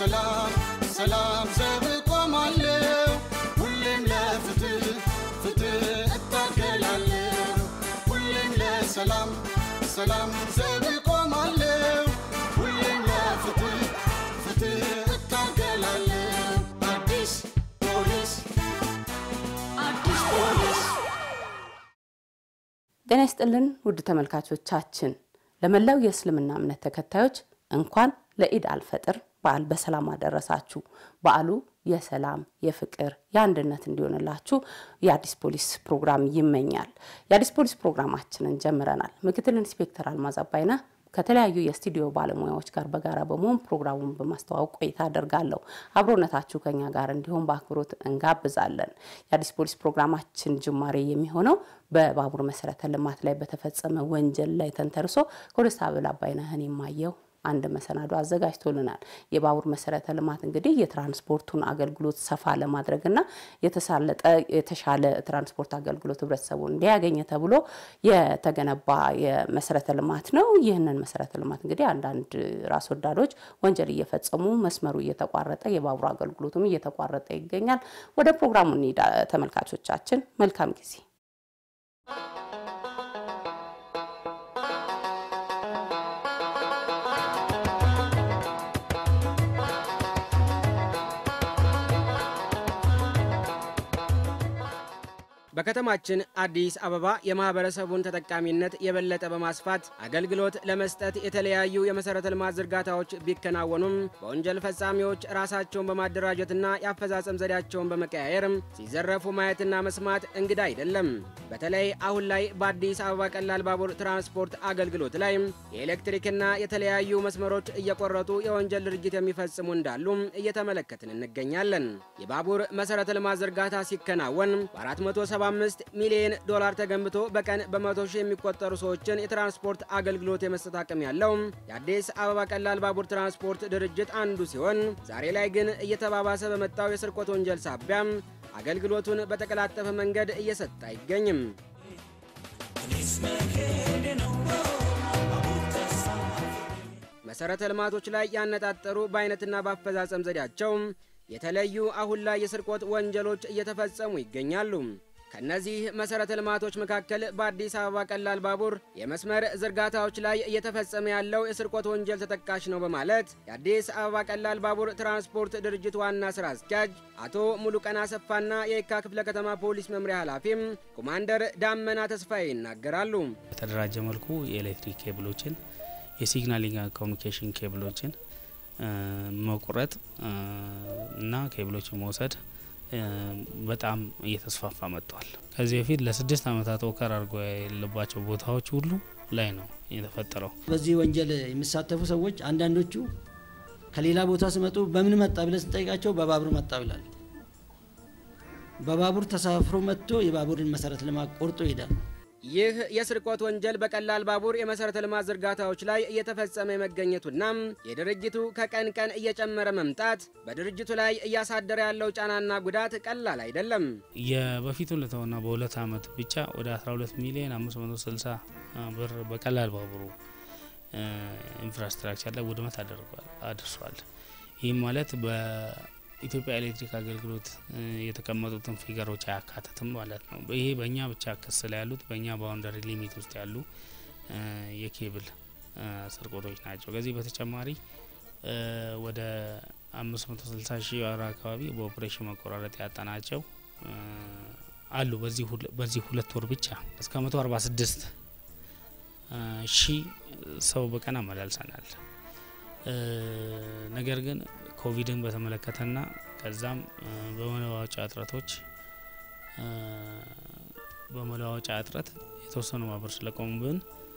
ለሰላም ሰላም ዘብ ቆማለሁ ሁሌም ለፍትህ ፍትህ እታገላለሁ ሁሌም ለሰላም ሰላም ዘብ ቆማለሁ ሁሌም ለፍትህ ፍትህ እታገላለሁ አዲስ ፖሊስ አዲስ ፖሊስ ጤና ይስጥልን ውድ ተመልካቾቻችን፣ ለመላው የእስልምና እምነት ተከታዮች እንኳን ለኢድ አልፈጥር በዓል በሰላም አደረሳችሁ። በዓሉ የሰላም የፍቅር፣ የአንድነት እንዲሆንላችሁ የአዲስ ፖሊስ ፕሮግራም ይመኛል። የአዲስ ፖሊስ ፕሮግራማችንን ጀምረናል። ምክትል ኢንስፔክተር አልማዝ አባይነህ ከተለያዩ የስቱዲዮ ባለሙያዎች ጋር በጋራ በመሆን ፕሮግራሙን በማስተዋወቅ ቆይታ አደርጋለሁ። አብሮነታችሁ ከኛ ጋር እንዲሆን በአክብሮት እንጋብዛለን። የአዲስ ፖሊስ ፕሮግራማችን ጅማሬ የሚሆነው በባቡር መሰረተ ልማት ላይ በተፈጸመ ወንጀል ላይ ተንተርሶ ኮንስታብል አባይነህን የማየው አንድ መሰናዶ አዘጋጅቶልናል። የባቡር መሰረተ ልማት እንግዲህ የትራንስፖርቱን አገልግሎት ሰፋ ለማድረግና የተሳለጠ የተሻለ ትራንስፖርት አገልግሎት ህብረተሰቡ እንዲያገኝ ተብሎ የተገነባ የመሰረተ ልማት ነው። ይህንን መሰረተ ልማት እንግዲህ አንዳንድ ራስ ወዳዶች ወንጀል እየፈጸሙ መስመሩ እየተቋረጠ የባቡር አገልግሎቱም እየተቋረጠ ይገኛል። ወደ ፕሮግራሙ እንሂድ ተመልካቾቻችን፣ መልካም ጊዜ። በከተማችን አዲስ አበባ የማህበረሰቡን ተጠቃሚነት የበለጠ በማስፋት አገልግሎት ለመስጠት የተለያዩ የመሰረተ ልማት ዝርጋታዎች ቢከናወኑም በወንጀል ፈጻሚዎች ራሳቸውን በማደራጀትና የአፈጻጸም ዘዴያቸውን በመቀያየር ሲዘረፉ ማየትና መስማት እንግዳ አይደለም። በተለይ አሁን ላይ በአዲስ አበባ ቀላል ባቡር ትራንስፖርት አገልግሎት ላይ የኤሌክትሪክና የተለያዩ መስመሮች እየቆረጡ የወንጀል ድርጊት የሚፈጽሙ እንዳሉ እየተመለከትን እንገኛለን። የባቡር መሰረተ ልማት ዝርጋታ ሲከናወን በ475 ሚሊዮን ዶላር ተገንብቶ በቀን በመቶ ሺህ የሚቆጠሩ ሰዎችን የትራንስፖርት አገልግሎት የመስጠት አቅም ያለው የአዲስ አበባ ቀላል ባቡር ትራንስፖርት ድርጅት አንዱ ሲሆን ዛሬ ላይ ግን እየተባባሰ በመጣው የስርቆት ወንጀል ሳቢያም አገልግሎቱን በተቀላጠፈ መንገድ እየሰጠ አይገኝም። መሰረተ ልማቶች ላይ ያነጣጠሩ በአይነትና በአፈጻጸም ዘዴያቸው የተለዩ አሁን ላይ የስርቆት ወንጀሎች እየተፈጸሙ ይገኛሉ። ከነዚህ መሰረተ ልማቶች መካከል በአዲስ አበባ ቀላል ባቡር የመስመር ዝርጋታዎች ላይ እየተፈጸመ ያለው የስርቆት ወንጀል ተጠቃሽ ነው በማለት የአዲስ አበባ ቀላል ባቡር ትራንስፖርት ድርጅት ዋና ስራ አስኪያጅ አቶ ሙሉቀን አሰፋና የየካ ክፍለ ከተማ ፖሊስ መምሪያ ኃላፊም ኮማንደር ዳመና ተስፋዬ ይናገራሉ። በተደራጀ መልኩ የኤሌክትሪክ ኬብሎችን፣ የሲግናሊንግ ኮሚኒኬሽን ኬብሎችን መቁረጥ እና ኬብሎችን መውሰድ በጣም እየተስፋፋ መጥቷል። ከዚህ በፊት ለስድስት ዓመታት ወከር አድርጎ የሌለባቸው ቦታዎች ሁሉ ላይ ነው የተፈጠረው። በዚህ ወንጀል የሚሳተፉ ሰዎች አንዳንዶቹ ከሌላ ቦታ ሲመጡ በምን መጣ ብለን ስንጠይቃቸው በባቡር መጣ ይላል። በባቡር ተሳፍሮ መጥቶ የባቡርን መሰረተ ልማት ቆርጦ ይሄዳል። ይህ የስርቆት ወንጀል በቀላል ባቡር የመሰረተ ልማት ዝርጋታዎች ላይ እየተፈጸመ የመገኘቱና የድርጅቱ ከቀን ቀን እየጨመረ መምጣት በድርጅቱ ላይ እያሳደረ ያለው ጫናና ጉዳት ቀላል አይደለም። የበፊቱን ለተውና በሁለት ዓመት ብቻ ወደ 12 ሚሊዮን 560 ብር በቀላል ባቡሩ ኢንፍራስትራክቸር ላይ ውድመት አድርሷል። ይህም ማለት በኢትዮጵያ ኤሌክትሪክ አገልግሎት የተቀመጡትን ፊገሮች አያካትትም ማለት ነው። ይሄ በእኛ ብቻ ክስ ላይ ያሉት በእኛ ባውንደሪ ሊሚት ውስጥ ያሉ የኬብል ስርቆቶች ናቸው። ከዚህ በተጨማሪ ወደ 560 ሺህ ወር አካባቢ በኦፕሬሽን መቆራረጥ ያጣናቸው አሉ። በዚህ ሁለት ወር ብቻ እስከ 146 ሺህ ሰው በቀን አመላልሰናል። ነገር ግን ኮቪድን በተመለከተና ከዛም በመለዋወጫ እጥረቶች በመለዋወጫ እጥረት የተወሰኑ ማህበር ስለቆሙብን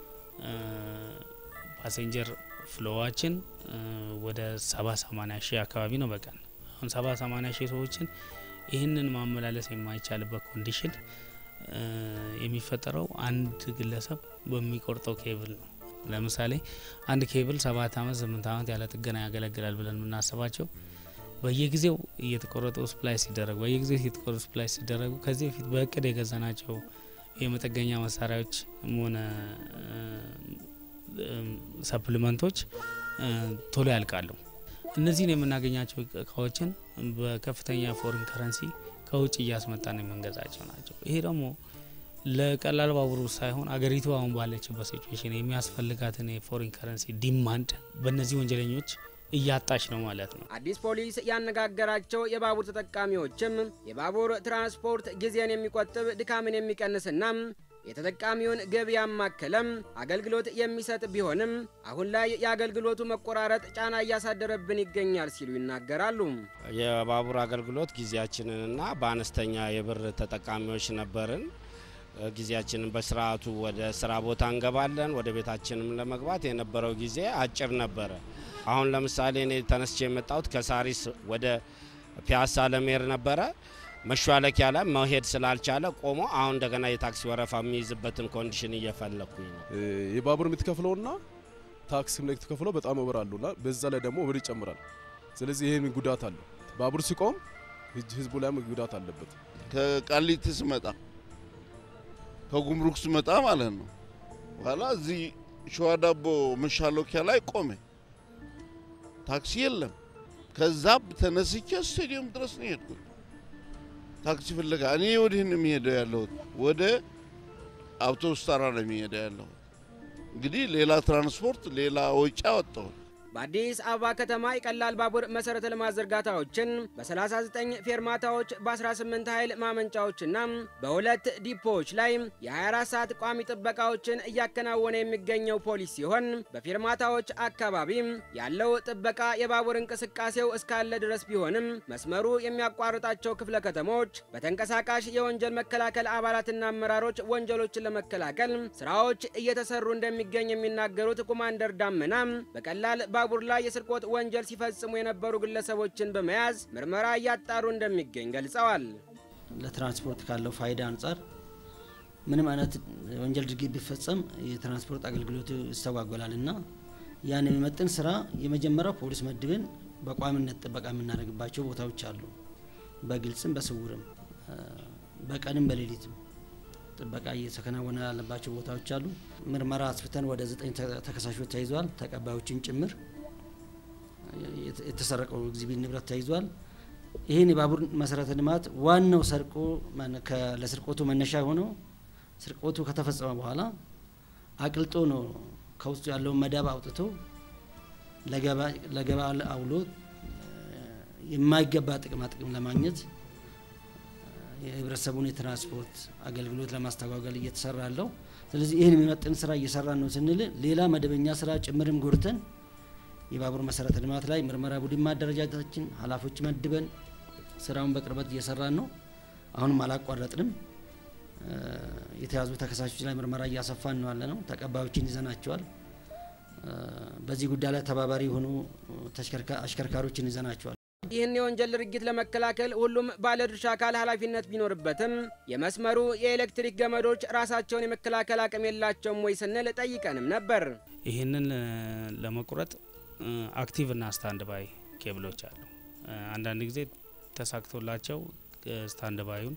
ፓሴንጀር ፍሎዋችን ወደ ሰባ ሰማኒያ ሺህ አካባቢ ነው በቀን አሁን ሰባ ሰማኒያ ሺህ ሰዎችን ይህንን ማመላለስ የማይቻልበት ኮንዲሽን የሚፈጠረው አንድ ግለሰብ በሚቆርጠው ኬብል ነው። ለምሳሌ አንድ ኬብል ሰባት አመት ስምንት አመት ያለ ጥገና ያገለግላል ብለን የምናስባቸው በየጊዜው እየተቆረጡ ስፕላይ ሲደረጉ በየጊዜው እየተቆረጡ ስፕላይ ሲደረጉ ከዚህ በፊት በእቅድ የገዛናቸው የመጠገኛ መሳሪያዎች ሆነ ሰፕሊመንቶች ቶሎ ያልቃሉ። እነዚህን የምናገኛቸው እቃዎችን በከፍተኛ ፎሪን ከረንሲ ከውጭ እያስመጣን የምንገዛቸው ናቸው። ይሄ ደግሞ ለቀላል ባቡሩ ሳይሆን አገሪቱ አሁን ባለችበት ሲቹዌሽን የሚያስፈልጋትን የፎሪን ከረንሲ ዲማንድ በእነዚህ ወንጀለኞች እያጣች ነው ማለት ነው። አዲስ ፖሊስ ያነጋገራቸው የባቡር ተጠቃሚዎችም የባቡር ትራንስፖርት ጊዜን የሚቆጥብ ድካምን የሚቀንስና የተጠቃሚውን ገቢ ያማከለም አገልግሎት የሚሰጥ ቢሆንም አሁን ላይ የአገልግሎቱ መቆራረጥ ጫና እያሳደረብን ይገኛል ሲሉ ይናገራሉ። የባቡር አገልግሎት ጊዜያችንንና በአነስተኛ የብር ተጠቃሚዎች ነበርን። ጊዜያችንን በስርዓቱ ወደ ስራ ቦታ እንገባለን። ወደ ቤታችንም ለመግባት የነበረው ጊዜ አጭር ነበረ። አሁን ለምሳሌ እኔ ተነስቼ የመጣሁት ከሳሪስ ወደ ፒያሳ ለመሄድ ነበረ። መሿለኪያ ላይ መሄድ ስላልቻለ ቆሞ አሁን እንደገና የታክሲ ወረፋ የሚይዝበትን ኮንዲሽን እየፈለግኩኝ ነው። የባቡር የምትከፍለውና ታክሲም ላይ የምትከፍለው በጣም ወበር አሉና በዛ ላይ ደግሞ ወበር ይጨምራል። ስለዚህ ይህን ጉዳት አለው። ባቡር ሲቆም ህዝቡ ላይም ጉዳት አለበት። ከቃሊቲ ስመጣ ከጉምሩክ ስመጣ ማለት ነው። ኋላ እዚህ ሸዋ ዳቦ መሻሎኪያ ላይ ቆሜ ታክሲ የለም። ከዛ ተነስቼ ስቴዲየም ድረስ ነው የሄድኩት ታክሲ ፍለጋ። እኔ ወዲህ ነው የሚሄደው ያለሁት፣ ወደ አውቶቡስ ተራ ነው የሚሄደው ያለሁት። እንግዲህ ሌላ ትራንስፖርት ሌላ ወጪ አወጣሁት። በአዲስ አበባ ከተማ የቀላል ባቡር መሰረተ ልማት ዝርጋታዎችን በ39 ፌርማታዎች በ18 ኃይል ማመንጫዎችና በሁለት ዲፖዎች ላይ የ24 ሰዓት ቋሚ ጥበቃዎችን እያከናወነ የሚገኘው ፖሊስ ሲሆን በፌርማታዎች አካባቢ ያለው ጥበቃ የባቡር እንቅስቃሴው እስካለ ድረስ ቢሆንም መስመሩ የሚያቋርጣቸው ክፍለ ከተሞች በተንቀሳቃሽ የወንጀል መከላከል አባላትና አመራሮች ወንጀሎችን ለመከላከል ስራዎች እየተሰሩ እንደሚገኝ የሚናገሩት ኮማንደር ዳመና በቀላል ባቡር ላይ የስርቆት ወንጀል ሲፈጽሙ የነበሩ ግለሰቦችን በመያዝ ምርመራ እያጣሩ እንደሚገኝ ገልጸዋል። ለትራንስፖርት ካለው ፋይዳ አንጻር ምንም አይነት ወንጀል ድርጊት ቢፈጸም የትራንስፖርት አገልግሎቱ ይስተጓጎላል እና ያን የሚመጥን ስራ የመጀመሪያው ፖሊስ መድብን በቋሚነት ጥበቃ የምናደርግባቸው ቦታዎች አሉ። በግልጽም በስውርም በቀንም በሌሊትም ጥበቃ እየተከናወነ ያለባቸው ቦታዎች አሉ። ምርመራ አስፍተን ወደ ዘጠኝ ተከሳሾች ተይዟል። ተቀባዮችን ጭምር የተሰረቀው ኤግዚቢት ንብረት ተይዟል። ይህን የባቡር መሰረተ ልማት ዋናው ሰርቆ ለስርቆቱ መነሻ የሆነው ስርቆቱ ከተፈጸመ በኋላ አቅልጦ ነው ከውስጡ ያለውን መዳብ አውጥቶ ለገበያ አውሎ የማይገባ ጥቅማ ጥቅም ለማግኘት የህብረተሰቡን የትራንስፖርት አገልግሎት ለማስተጓገል እየተሰራ ያለው። ስለዚህ ይህን የሚመጥን ስራ እየሰራን ነው ስንል ሌላ መደበኛ ስራ ጭምርም ጎድተን የባቡር መሰረተ ልማት ላይ ምርመራ ቡድን ማደረጃጀታችን ኃላፊዎች መድበን ስራውን በቅርበት እየሰራን ነው። አሁንም አላቋረጥንም። የተያዙ ተከሳሾች ላይ ምርመራ እያሰፋን ነው ያለ ነው። ተቀባዮችን ይዘናቸዋል። በዚህ ጉዳይ ላይ ተባባሪ የሆኑ አሽከርካሪዎችን ይዘናቸዋል። ይህን የወንጀል ድርጊት ለመከላከል ሁሉም ባለድርሻ አካል ኃላፊነት ቢኖርበትም የመስመሩ የኤሌክትሪክ ገመዶች ራሳቸውን የመከላከል አቅም የላቸውም ወይ ስንል ጠይቀንም ነበር። ይህንን ለመቁረጥ አክቲቭ እና ስታንድ ባይ ኬብሎች አሉ። አንዳንድ ጊዜ ተሳክቶላቸው ስታንድ ባዩን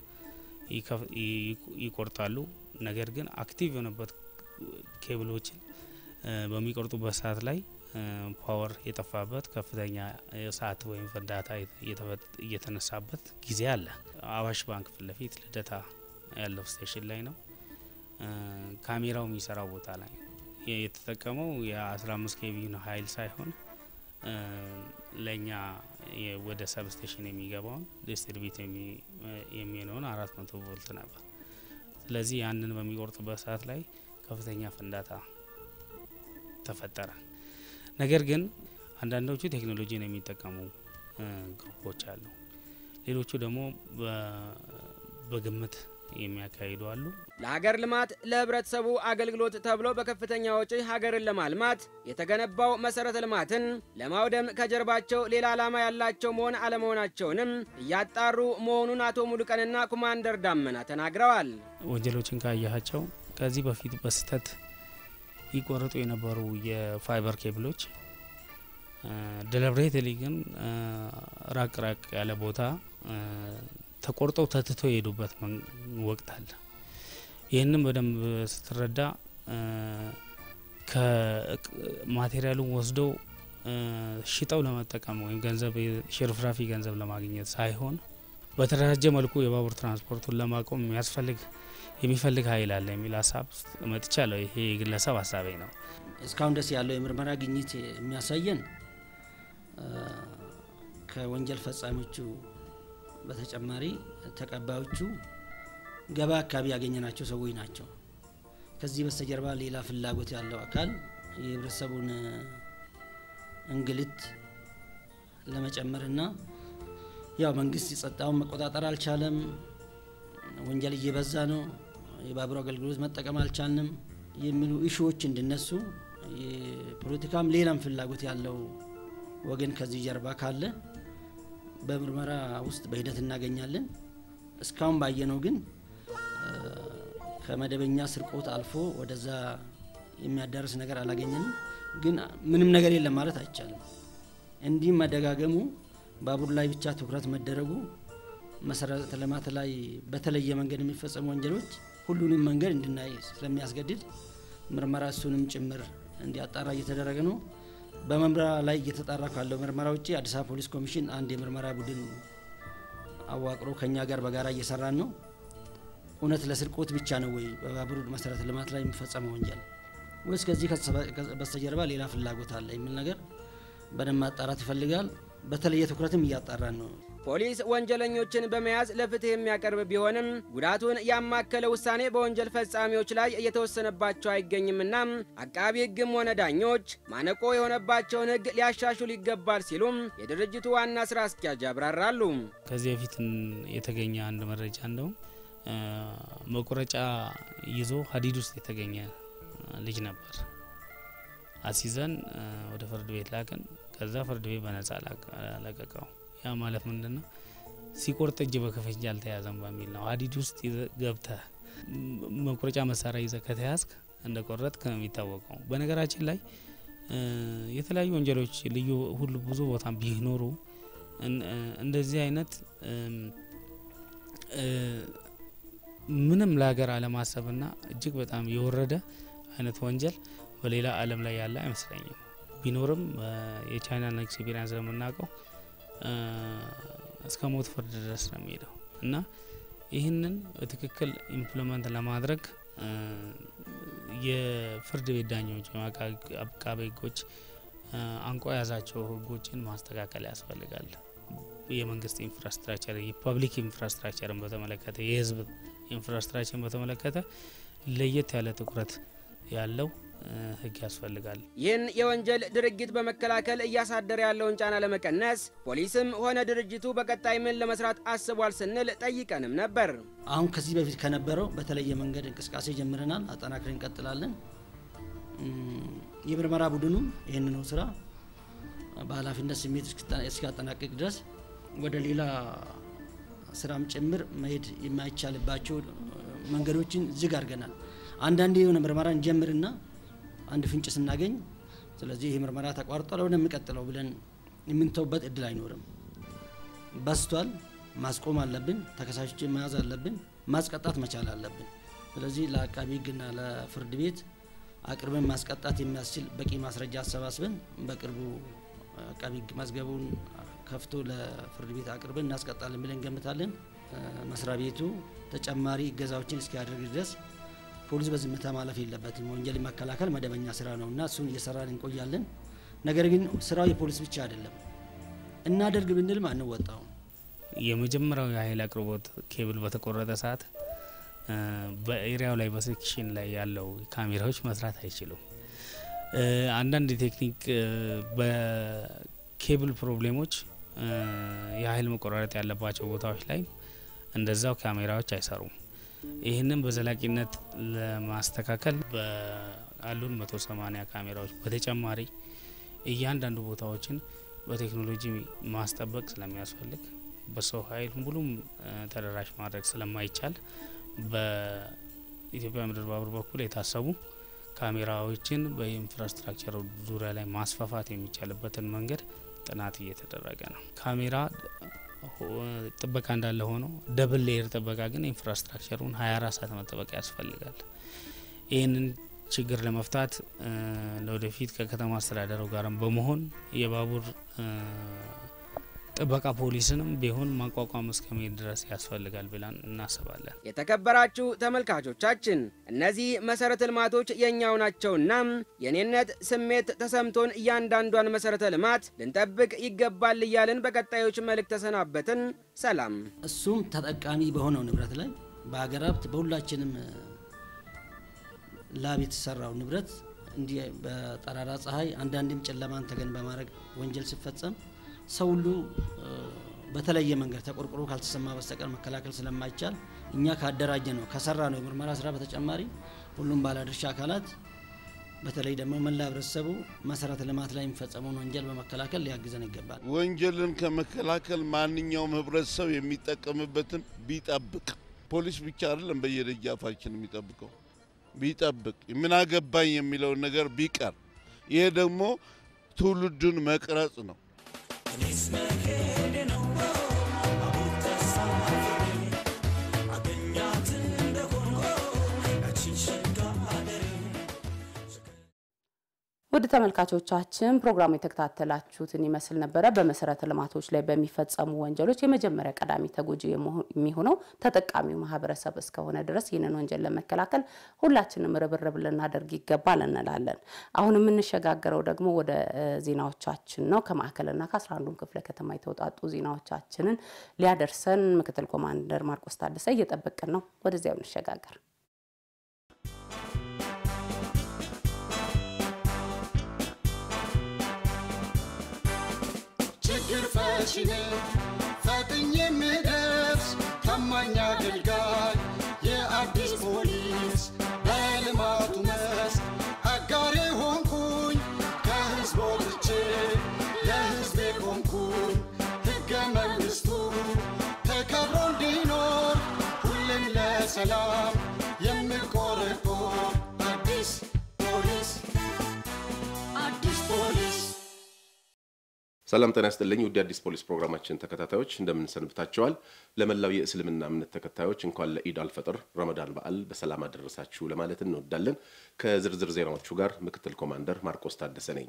ይቆርጣሉ። ነገር ግን አክቲቭ የሆነበት ኬብሎችን በሚቆርጡበት ሰዓት ላይ ፓወር የጠፋበት ከፍተኛ እሳት ወይም ፍንዳታ እየተነሳበት ጊዜ አለ። አዋሽ ባንክ ፊት ለፊት ልደታ ያለው ስቴሽን ላይ ነው። ካሜራው የሚሰራው ቦታ ላይ የተጠቀመው የ15 ኬቪን ኃይል ሳይሆን ለእኛ ወደ ሰብ ስቴሽን የሚገባውን ዲስትሪቢዩት የሚሆነውን አራት መቶ ቮልት ነበር። ስለዚህ ያንን በሚቆርጥበት ሰዓት ላይ ከፍተኛ ፍንዳታ ተፈጠረ። ነገር ግን አንዳንዶቹ ቴክኖሎጂን የሚጠቀሙ ግሩፖች አሉ። ሌሎቹ ደግሞ በግምት የሚያካሂዱ አሉ። ለሀገር ልማት ለህብረተሰቡ አገልግሎት ተብሎ በከፍተኛ ወጪ ሀገርን ለማልማት የተገነባው መሰረተ ልማትን ለማውደም ከጀርባቸው ሌላ ዓላማ ያላቸው መሆን አለመሆናቸውንም እያጣሩ መሆኑን አቶ ሙሉቀንና ኮማንደር ዳመና ተናግረዋል። ወንጀሎችን ካያቸው ከዚህ በፊት በስህተት ይቆረጡ የነበሩ የፋይበር ኬብሎች ደለብሬትሊ ግን ራቅ ራቅ ያለ ቦታ ተቆርጠው ተትቶ የሄዱበት ወቅት አለ። ይህንም በደንብ ስትረዳ ከማቴሪያሉን ወስደው ሽጠው ለመጠቀም ወይም ገንዘብ ሽርፍራፊ ገንዘብ ለማግኘት ሳይሆን በተደራጀ መልኩ የባቡር ትራንስፖርቱን ለማቆም የሚያስፈልግ የሚፈልግ ኃይል አለ የሚል ሀሳብ መጥቻለሁ። ይሄ የግለሰብ ሀሳቤ ነው። እስካሁን ደስ ያለው የምርመራ ግኝት የሚያሳየን ከወንጀል ፈጻሚዎቹ በተጨማሪ ተቀባዮቹ ገበያ አካባቢ ያገኘናቸው ሰዎች ናቸው። ከዚህ በስተጀርባ ሌላ ፍላጎት ያለው አካል የህብረተሰቡን እንግልት ለመጨመርና ያው መንግስት የጸጥታውን መቆጣጠር አልቻለም፣ ወንጀል እየበዛ ነው፣ የባቡር አገልግሎት መጠቀም አልቻልንም የሚሉ ኢሹዎች እንዲነሱ የፖለቲካም ሌላም ፍላጎት ያለው ወገን ከዚህ ጀርባ ካለ በምርመራ ውስጥ በሂደት እናገኛለን። እስካሁን ባየነው ግን ከመደበኛ ስርቆት አልፎ ወደዛ የሚያዳርስ ነገር አላገኘንም። ግን ምንም ነገር የለም ማለት አይቻልም። እንዲህ መደጋገሙ ባቡር ላይ ብቻ ትኩረት መደረጉ መሰረተ ልማት ላይ በተለየ መንገድ የሚፈጸሙ ወንጀሎች ሁሉንም መንገድ እንድናይ ስለሚያስገድድ ምርመራ እሱንም ጭምር እንዲያጣራ እየተደረገ ነው። በመምሪያ ላይ እየተጣራ ካለው ምርመራ ውጭ አዲስ አበባ ፖሊስ ኮሚሽን አንድ የምርመራ ቡድን አዋቅሮ ከኛ ጋር በጋራ እየሰራን ነው። እውነት ለስርቆት ብቻ ነው ወይ በባቡር መሰረተ ልማት ላይ የሚፈጸመው ወንጀል ወይስ ከዚህ በስተጀርባ ሌላ ፍላጎት አለ የሚል ነገር በደንብ ማጣራት ይፈልጋል። በተለየ ትኩረትም እያጣራን ነው። ፖሊስ ወንጀለኞችን በመያዝ ለፍትህ የሚያቀርብ ቢሆንም ጉዳቱን ያማከለ ውሳኔ በወንጀል ፈጻሚዎች ላይ እየተወሰነባቸው አይገኝምና አቃቢ ሕግም ሆነ ዳኞች ማነቆ የሆነባቸውን ሕግ ሊያሻሽሉ ይገባል ሲሉም የድርጅቱ ዋና ስራ አስኪያጅ ያብራራሉ። ከዚህ በፊት የተገኘ አንድ መረጃ እንደውም መቁረጫ ይዞ ሀዲድ ውስጥ የተገኘ ልጅ ነበር። አሲዘን ወደ ፍርድ ቤት ላክን። ከዛ ፍርድ ቤት በነጻ ለቀቀው። ያ ማለት ምንድን ነው? ሲቆርጥ እጅ በከፈንጅ አልተያዘም በሚል ነው። ሀዲድ ውስጥ ገብተህ መቁረጫ መሳሪያ ይዘህ ከተያዝክ እንደ ቆረጥክ ነው የሚታወቀው። በነገራችን ላይ የተለያዩ ወንጀሎች ልዩ ሁሉ ብዙ ቦታ ቢኖሩ እንደዚህ አይነት ምንም ለሀገር አለማሰብና እጅግ በጣም የወረደ አይነት ወንጀል በሌላ ዓለም ላይ ያለ አይመስለኝም። ቢኖርም የቻይናን ኤክስፒሪንስ ለምናውቀው እስከ ሞት ፍርድ ድረስ ነው የሚሄደው እና ይህንን በትክክል ኢምፕሊመንት ለማድረግ የፍርድ ቤት ዳኞች ወይም አቃቤ ሕጎች አንቆ የያዛቸው ሕጎችን ማስተካከል ያስፈልጋል። የመንግስት ኢንፍራስትራክቸር የፐብሊክ ኢንፍራስትራክቸርን በተመለከተ የህዝብ ኢንፍራስትራክቸርን በተመለከተ ለየት ያለ ትኩረት ያለው ህግ ያስፈልጋል። ይህን የወንጀል ድርጊት በመከላከል እያሳደረ ያለውን ጫና ለመቀነስ ፖሊስም ሆነ ድርጅቱ በቀጣይ ምን ለመስራት አስቧል ስንል ጠይቀንም ነበር። አሁን ከዚህ በፊት ከነበረው በተለየ መንገድ እንቅስቃሴ ጀምረናል፣ አጠናክረን እንቀጥላለን። የምርመራ ቡድኑም ይህንኑ ስራ በኃላፊነት ስሜት እስኪያጠናቅቅ ድረስ ወደ ሌላ ስራም ጭምር መሄድ የማይቻልባቸው መንገዶችን ዝግ አድርገናል። አንዳንዴ የሆነ ምርመራ እንጀምርና አንድ ፍንጭ ስናገኝ ስለዚህ ይህ ምርመራ ተቋርጧል ወደሚቀጥለው ብለን የምንተውበት እድል አይኖርም። በስቷል፣ ማስቆም አለብን። ተከሳሾችን መያዝ አለብን፣ ማስቀጣት መቻል አለብን። ስለዚህ ለአቃቢ ሕግና ለፍርድ ቤት አቅርበን ማስቀጣት የሚያስችል በቂ ማስረጃ አሰባስበን በቅርቡ አቃቢ ሕግ መዝገቡን ከፍቶ ለፍርድ ቤት አቅርበን እናስቀጣለን ብለን እንገምታለን። መስሪያ ቤቱ ተጨማሪ እገዛዎችን እስኪያደርግ ድረስ ፖሊስ በዝምታ ማለፍ የለበትም። ወንጀል መከላከል መደበኛ ስራ ነው እና እሱን እየሰራን እንቆያለን። ነገር ግን ስራው የፖሊስ ብቻ አይደለም። እናደርግ ብንልም አንወጣውም። የመጀመሪያው የኃይል አቅርቦት ኬብል በተቆረጠ ሰዓት በኤሪያው ላይ በሴክሽን ላይ ያለው ካሜራዎች መስራት አይችሉም። አንዳንድ የቴክኒክ በኬብል ፕሮብሌሞች የኃይል መቆራረጥ ያለባቸው ቦታዎች ላይ እንደዛው ካሜራዎች አይሰሩም። ይህንን በዘላቂነት ለማስተካከል በአሉን መቶ ሰማኒያ ካሜራዎች በተጨማሪ እያንዳንዱ ቦታዎችን በቴክኖሎጂ ማስጠበቅ ስለሚያስፈልግ በሰው ኃይል ሙሉም ተደራሽ ማድረግ ስለማይቻል በኢትዮጵያ ምድር ባቡር በኩል የታሰቡ ካሜራዎችን በኢንፍራስትራክቸር ዙሪያ ላይ ማስፋፋት የሚቻልበትን መንገድ ጥናት እየተደረገ ነው። ካሜራ ጥበቃ እንዳለ ሆኖ ደብል ሌየር ጥበቃ ግን ኢንፍራስትራክቸሩን 24 ሰዓት መጠበቅ ያስፈልጋል። ይህንን ችግር ለመፍታት ለወደፊት ከከተማ አስተዳደሩ ጋርም በመሆን የባቡር ጥበቃ ፖሊስንም ቢሆን ማቋቋም እስከመሄድ ድረስ ያስፈልጋል ብለን እናስባለን። የተከበራችሁ ተመልካቾቻችን እነዚህ መሰረተ ልማቶች የእኛው ናቸውና የኔነት ስሜት ተሰምቶን እያንዳንዷን መሰረተ ልማት ልንጠብቅ ይገባል እያልን በቀጣዮች መልእክት ተሰናበትን። ሰላም። እሱም ተጠቃሚ በሆነው ንብረት ላይ በሀገር ሀብት በሁላችንም ላብ የተሰራው ንብረት እንዲህ በጠራራ ፀሐይ አንዳንድም ጨለማን ተገን በማድረግ ወንጀል ሲፈጸም ሰው ሁሉ በተለየ መንገድ ተቆርቁሮ ካልተሰማ በስተቀር መከላከል ስለማይቻል እኛ ካደራጀ ነው ከሰራ ነው የምርመራ ስራ በተጨማሪ ሁሉም ባለድርሻ አካላት በተለይ ደግሞ መላ ህብረተሰቡ መሰረተ ልማት ላይ የሚፈጸመውን ወንጀል በመከላከል ሊያግዘን ይገባል። ወንጀልን ከመከላከል ማንኛውም ህብረተሰብ የሚጠቀምበትን ቢጠብቅ፣ ፖሊስ ብቻ አይደለም በየደጃፋችን የሚጠብቀው ቢጠብቅ፣ ምን አገባኝ የሚለውን ነገር ቢቀር፣ ይሄ ደግሞ ትውልዱን መቅረጽ ነው። ውድ ተመልካቾቻችን ፕሮግራሙ የተከታተላችሁትን ይመስል ነበረ። በመሰረተ ልማቶች ላይ በሚፈጸሙ ወንጀሎች የመጀመሪያ ቀዳሚ ተጎጂ የሚሆነው ተጠቃሚው ማህበረሰብ እስከሆነ ድረስ ይህንን ወንጀል ለመከላከል ሁላችንም ርብርብ ልናደርግ ይገባል እንላለን። አሁን የምንሸጋገረው ደግሞ ወደ ዜናዎቻችን ነው። ከማዕከልና ከአስራ አንዱም ክፍለ ከተማ የተውጣጡ ዜናዎቻችንን ሊያደርሰን ምክትል ኮማንደር ማርቆስ ታደሰ እየጠበቅን ነው። ወደዚያው እንሸጋገር። ችግር ፈቺ ነኝ ፈጥኜ የምደርስ ታማኝ አገልጋይ የአዲስ ፖሊስ በልማቱ መስክ አጋሬ ሆንኩኝ ከህዝብ ወጥቼ ለህዝቤ ቆምኩኝ ሕገ መንግሥቱ ተከብሮ እንዲኖር ሁሌም ለሰላም የምቆረቆር አዲስ ፖሊስ አዲስ ፖሊስ ሰላም ጤና ይስጥልኝ። ውድ አዲስ ፖሊስ ፕሮግራማችን ተከታታዮች እንደምን ሰንብታችኋል? ለመላው የእስልምና እምነት ተከታዮች እንኳን ለኢድ አልፈጥር ረመዳን በዓል በሰላም አደረሳችሁ ለማለት እንወዳለን። ከዝርዝር ዜናዎቹ ጋር ምክትል ኮማንደር ማርቆስ ታደሰ ነኝ።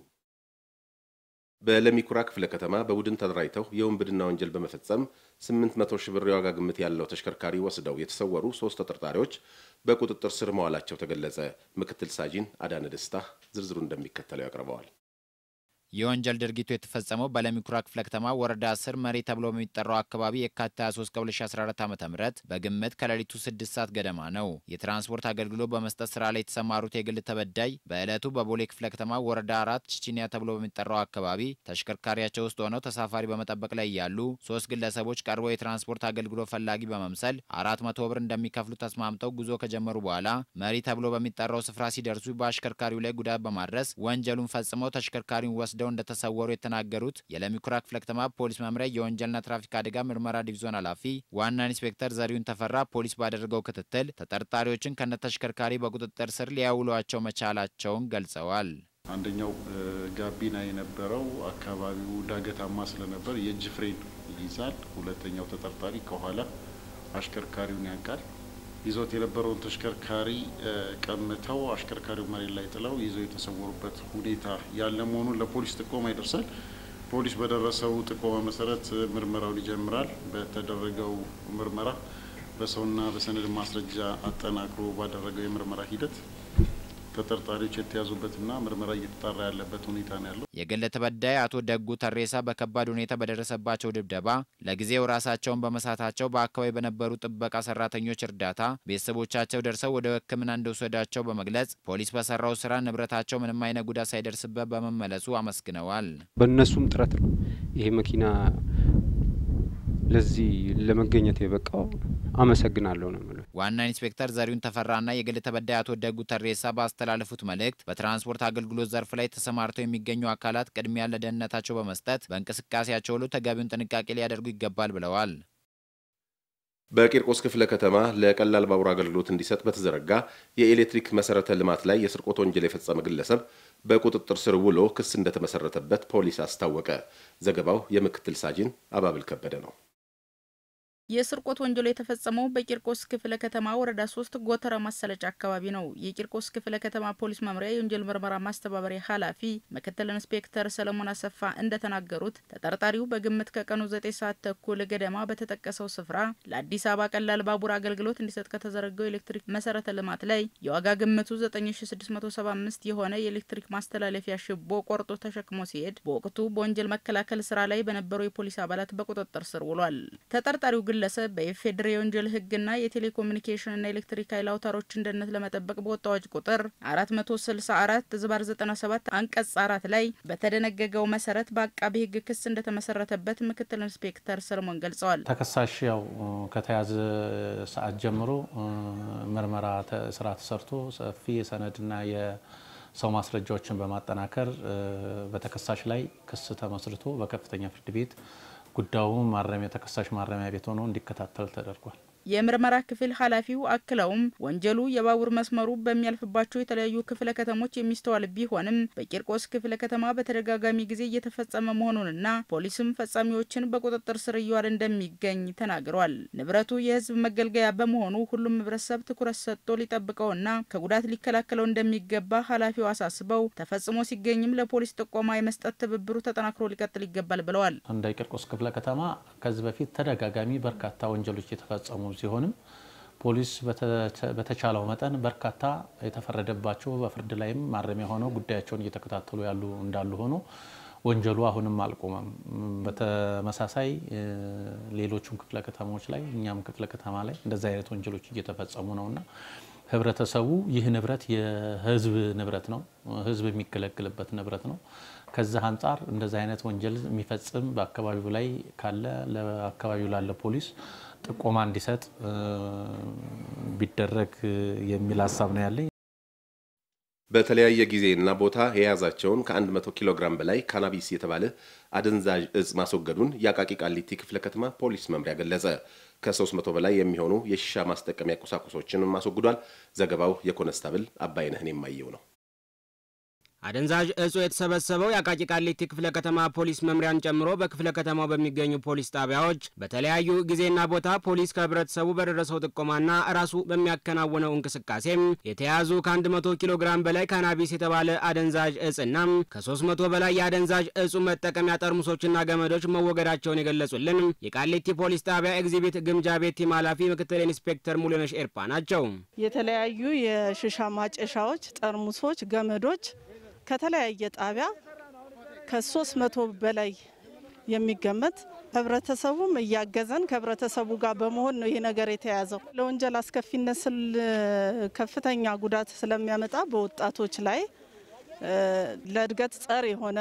በለሚኩራ ክፍለ ከተማ በቡድን ተደራጅተው የውንብድና ወንጀል በመፈጸም 800 ሺህ ብር የዋጋ ግምት ያለው ተሽከርካሪ ወስደው የተሰወሩ ሶስት ተጠርጣሪዎች በቁጥጥር ስር መዋላቸው ተገለጸ። ምክትል ሳጂን አዳነ ደስታ ዝርዝሩ እንደሚከተለው ያቀርበዋል። የወንጀል ድርጊቱ የተፈጸመው በለሚኩራ ክፍለ ከተማ ወረዳ 10 መሪ ተብሎ በሚጠራው አካባቢ የካቲት 23 ከ2014 ዓ ም በግምት ከሌሊቱ 6 ሰዓት ገደማ ነው። የትራንስፖርት አገልግሎት በመስጠት ስራ ላይ የተሰማሩት የግል ተበዳይ በዕለቱ በቦሌ ክፍለ ከተማ ወረዳ አራት ቺቺኒያ ተብሎ በሚጠራው አካባቢ ተሽከርካሪያቸው ውስጥ ሆነው ተሳፋሪ በመጠበቅ ላይ ያሉ ሶስት ግለሰቦች ቀርበው የትራንስፖርት አገልግሎት ፈላጊ በመምሰል አራት መቶ ብር እንደሚከፍሉ ተስማምተው ጉዞ ከጀመሩ በኋላ መሪ ተብሎ በሚጠራው ስፍራ ሲደርሱ በአሽከርካሪው ላይ ጉዳት በማድረስ ወንጀሉን ፈጽመው ተሽከርካሪውን ወስደው እንደተሰወሩ የተናገሩት የለሚኩራ ክፍለ ከተማ ፖሊስ መምሪያ የወንጀልና ትራፊክ አደጋ ምርመራ ዲቪዞን ኃላፊ ዋና ኢንስፔክተር ዘሪሁን ተፈራ ፖሊስ ባደረገው ክትትል ተጠርጣሪዎችን ከነተሽከርካሪ በቁጥጥር ስር ሊያውሏቸው መቻላቸውን ገልጸዋል። አንደኛው ጋቢና የነበረው አካባቢው ዳገታማ ስለነበር የእጅ ፍሬን ይይዛል። ሁለተኛው ተጠርጣሪ ከኋላ አሽከርካሪውን ያውቃል። ይዞት የነበረውን ተሽከርካሪ ቀምተው አሽከርካሪው መሬት ላይ ጥለው ይዘው የተሰወሩበት ሁኔታ ያለ መሆኑን ለፖሊስ ጥቆማ ይደርሳል። ፖሊስ በደረሰው ጥቆማ መሰረት ምርመራውን ይጀምራል። በተደረገው ምርመራ በሰውና በሰነድ ማስረጃ አጠናክሮ ባደረገው የምርመራ ሂደት ተጠርጣሪዎች የተያዙበትና ምርመራ እየተጣራ ያለበት ሁኔታ ነው ያለው። የግል ተበዳይ አቶ ደጉ ተሬሳ በከባድ ሁኔታ በደረሰባቸው ድብደባ ለጊዜው ራሳቸውን በመሳታቸው በአካባቢ በነበሩ ጥበቃ ሰራተኞች እርዳታ ቤተሰቦቻቸው ደርሰው ወደ ሕክምና እንደወሰዳቸው በመግለጽ ፖሊስ በሰራው ስራ ንብረታቸው ምንም አይነት ጉዳት ሳይደርስበት በመመለሱ አመስግነዋል። በእነሱም ጥረት ነው ይሄ መኪና ለዚህ ለመገኘት የበቃው አመሰግናለሁ ነው የምለው። ዋና ኢንስፔክተር ዘሪሁን ተፈራና የግል ተበዳይ አቶ ደጉ ተሬሳ ባስተላለፉት መልእክት በትራንስፖርት አገልግሎት ዘርፍ ላይ ተሰማርተው የሚገኙ አካላት ቅድሚያ ለደህንነታቸው በመስጠት በእንቅስቃሴያቸው ሁሉ ተገቢውን ጥንቃቄ ሊያደርጉ ይገባል ብለዋል። በቂርቆስ ክፍለ ከተማ ለቀላል ባቡር አገልግሎት እንዲሰጥ በተዘረጋ የኤሌክትሪክ መሰረተ ልማት ላይ የስርቆት ወንጀል የፈጸመ ግለሰብ በቁጥጥር ስር ውሎ ክስ እንደተመሰረተበት ፖሊስ አስታወቀ። ዘገባው የምክትል ሳጅን አባብል ከበደ ነው። የስርቆት ወንጀሉ የተፈጸመው በቂርቆስ ክፍለ ከተማ ወረዳ ሶስት ጎተራ ማሰለጫ አካባቢ ነው። የቂርቆስ ክፍለ ከተማ ፖሊስ መምሪያ የወንጀል ምርመራ ማስተባበሪያ ኃላፊ ምክትል ኢንስፔክተር ሰለሞን አሰፋ እንደተናገሩት ተጠርጣሪው በግምት ከቀኑ ዘጠኝ ሰዓት ተኩል ገደማ በተጠቀሰው ስፍራ ለአዲስ አበባ ቀላል ባቡር አገልግሎት እንዲሰጥ ከተዘረገው ኤሌክትሪክ መሰረተ ልማት ላይ የዋጋ ግምቱ 9675 የሆነ የኤሌክትሪክ ማስተላለፊያ ሽቦ ቆርጦ ተሸክሞ ሲሄድ በወቅቱ በወንጀል መከላከል ስራ ላይ በነበሩ የፖሊስ አባላት በቁጥጥር ስር ውሏል። ተጠርጣሪው ግለሰብ በኢፌዴሪ የወንጀል ሕግና የቴሌኮሙኒኬሽንና ኤሌክትሪክ ኃይል አውታሮችን ደህንነት ለመጠበቅ በወጣ አዋጅ ቁጥር 464 ዝባር 97 አንቀጽ አራት ላይ በተደነገገው መሰረት በአቃቢ ሕግ ክስ እንደተመሰረተበት ምክትል ኢንስፔክተር ሰለሞን ገልጸዋል። ተከሳሽ ያው ከተያዘ ሰዓት ጀምሮ ምርመራ ስራ ተሰርቶ ሰፊ የሰነድና የሰው ማስረጃዎችን በማጠናከር በተከሳሽ ላይ ክስ ተመስርቶ በከፍተኛ ፍርድ ቤት ጉዳዩ ማረሚያ ተከሳሽ ማረሚያ ቤት ሆኖ እንዲከታተል ተደርጓል። የምርመራ ክፍል ኃላፊው አክለውም ወንጀሉ የባቡር መስመሩ በሚያልፍባቸው የተለያዩ ክፍለ ከተሞች የሚስተዋል ቢሆንም በቂርቆስ ክፍለ ከተማ በተደጋጋሚ ጊዜ እየተፈጸመ መሆኑንና ፖሊስም ፈጻሚዎችን በቁጥጥር ስር እየዋለ እንደሚገኝ ተናግሯል። ንብረቱ የሕዝብ መገልገያ በመሆኑ ሁሉም ሕብረተሰብ ትኩረት ሰጥቶ ሊጠብቀውና ከጉዳት ሊከላከለው እንደሚገባ ኃላፊው አሳስበው ተፈጽሞ ሲገኝም ለፖሊስ ጥቆማ የመስጠት ትብብሩ ተጠናክሮ ሊቀጥል ይገባል ብለዋል። እንደ ቂርቆስ ክፍለ ከተማ ከዚህ በፊት ተደጋጋሚ በርካታ ወንጀሎች የተፈጸሙ ሲሆንም ፖሊስ በተቻለው መጠን በርካታ የተፈረደባቸው በፍርድ ላይም ማረሚያ ሆነው ጉዳያቸውን እየተከታተሉ ያሉ እንዳሉ ሆኖ ወንጀሉ አሁንም አልቆመም። በተመሳሳይ ሌሎቹም ክፍለ ከተሞች ላይ እኛም ክፍለ ከተማ ላይ እንደዚህ አይነት ወንጀሎች እየተፈጸሙ ነውና ህብረተሰቡ ይህ ንብረት የህዝብ ንብረት ነው፣ ህዝብ የሚገለግልበት ንብረት ነው። ከዛ አንጻር እንደዚህ አይነት ወንጀል የሚፈጽም በአካባቢው ላይ ካለ ለአካባቢው ላለ ፖሊስ ጥቆማ እንዲሰጥ ቢደረግ የሚል ሀሳብ ነው ያለኝ። በተለያየ ጊዜና ቦታ የያዛቸውን ከ100 ኪሎ ግራም በላይ ካናቢስ የተባለ አደንዛዥ እጽ ማስወገዱን የአቃቂ ቃሊቲ ክፍለ ከተማ ፖሊስ መምሪያ ገለጸ። ከ300 በላይ የሚሆኑ የሺሻ ማስጠቀሚያ ቁሳቁሶችንም አስወግዷል። ዘገባው የኮነስታብል አባይነህን የማየው ነው። አደንዛዥ እጹ የተሰበሰበው የአቃቂ ቃሊቲ ክፍለ ከተማ ፖሊስ መምሪያን ጨምሮ በክፍለ ከተማው በሚገኙ ፖሊስ ጣቢያዎች በተለያዩ ጊዜና ቦታ ፖሊስ ከህብረተሰቡ በደረሰው ጥቆማና ራሱ በሚያከናውነው እንቅስቃሴም የተያዙ ከ100 ኪሎ ግራም በላይ ካናቢስ የተባለ አደንዛዥ እጽና ከ300 በላይ የአደንዛዥ እጹ መጠቀሚያ ጠርሙሶችና ገመዶች መወገዳቸውን የገለጹልን የቃሊቲ ፖሊስ ጣቢያ ኤግዚቢት ግምጃ ቤት ቲም ኃላፊ ምክትል ኢንስፔክተር ሙሉነሽ ኤርፓ ናቸው። የተለያዩ የሽሻ ማጨሻዎች፣ ጠርሙሶች፣ ገመዶች ከተለያየ ጣቢያ ከሶስት መቶ በላይ የሚገመት ህብረተሰቡም እያገዘን ከህብረተሰቡ ጋር በመሆን ነው ይህ ነገር የተያዘው። ለወንጀል አስከፊነት ስል ከፍተኛ ጉዳት ስለሚያመጣ በወጣቶች ላይ ለእድገት ጸር የሆነ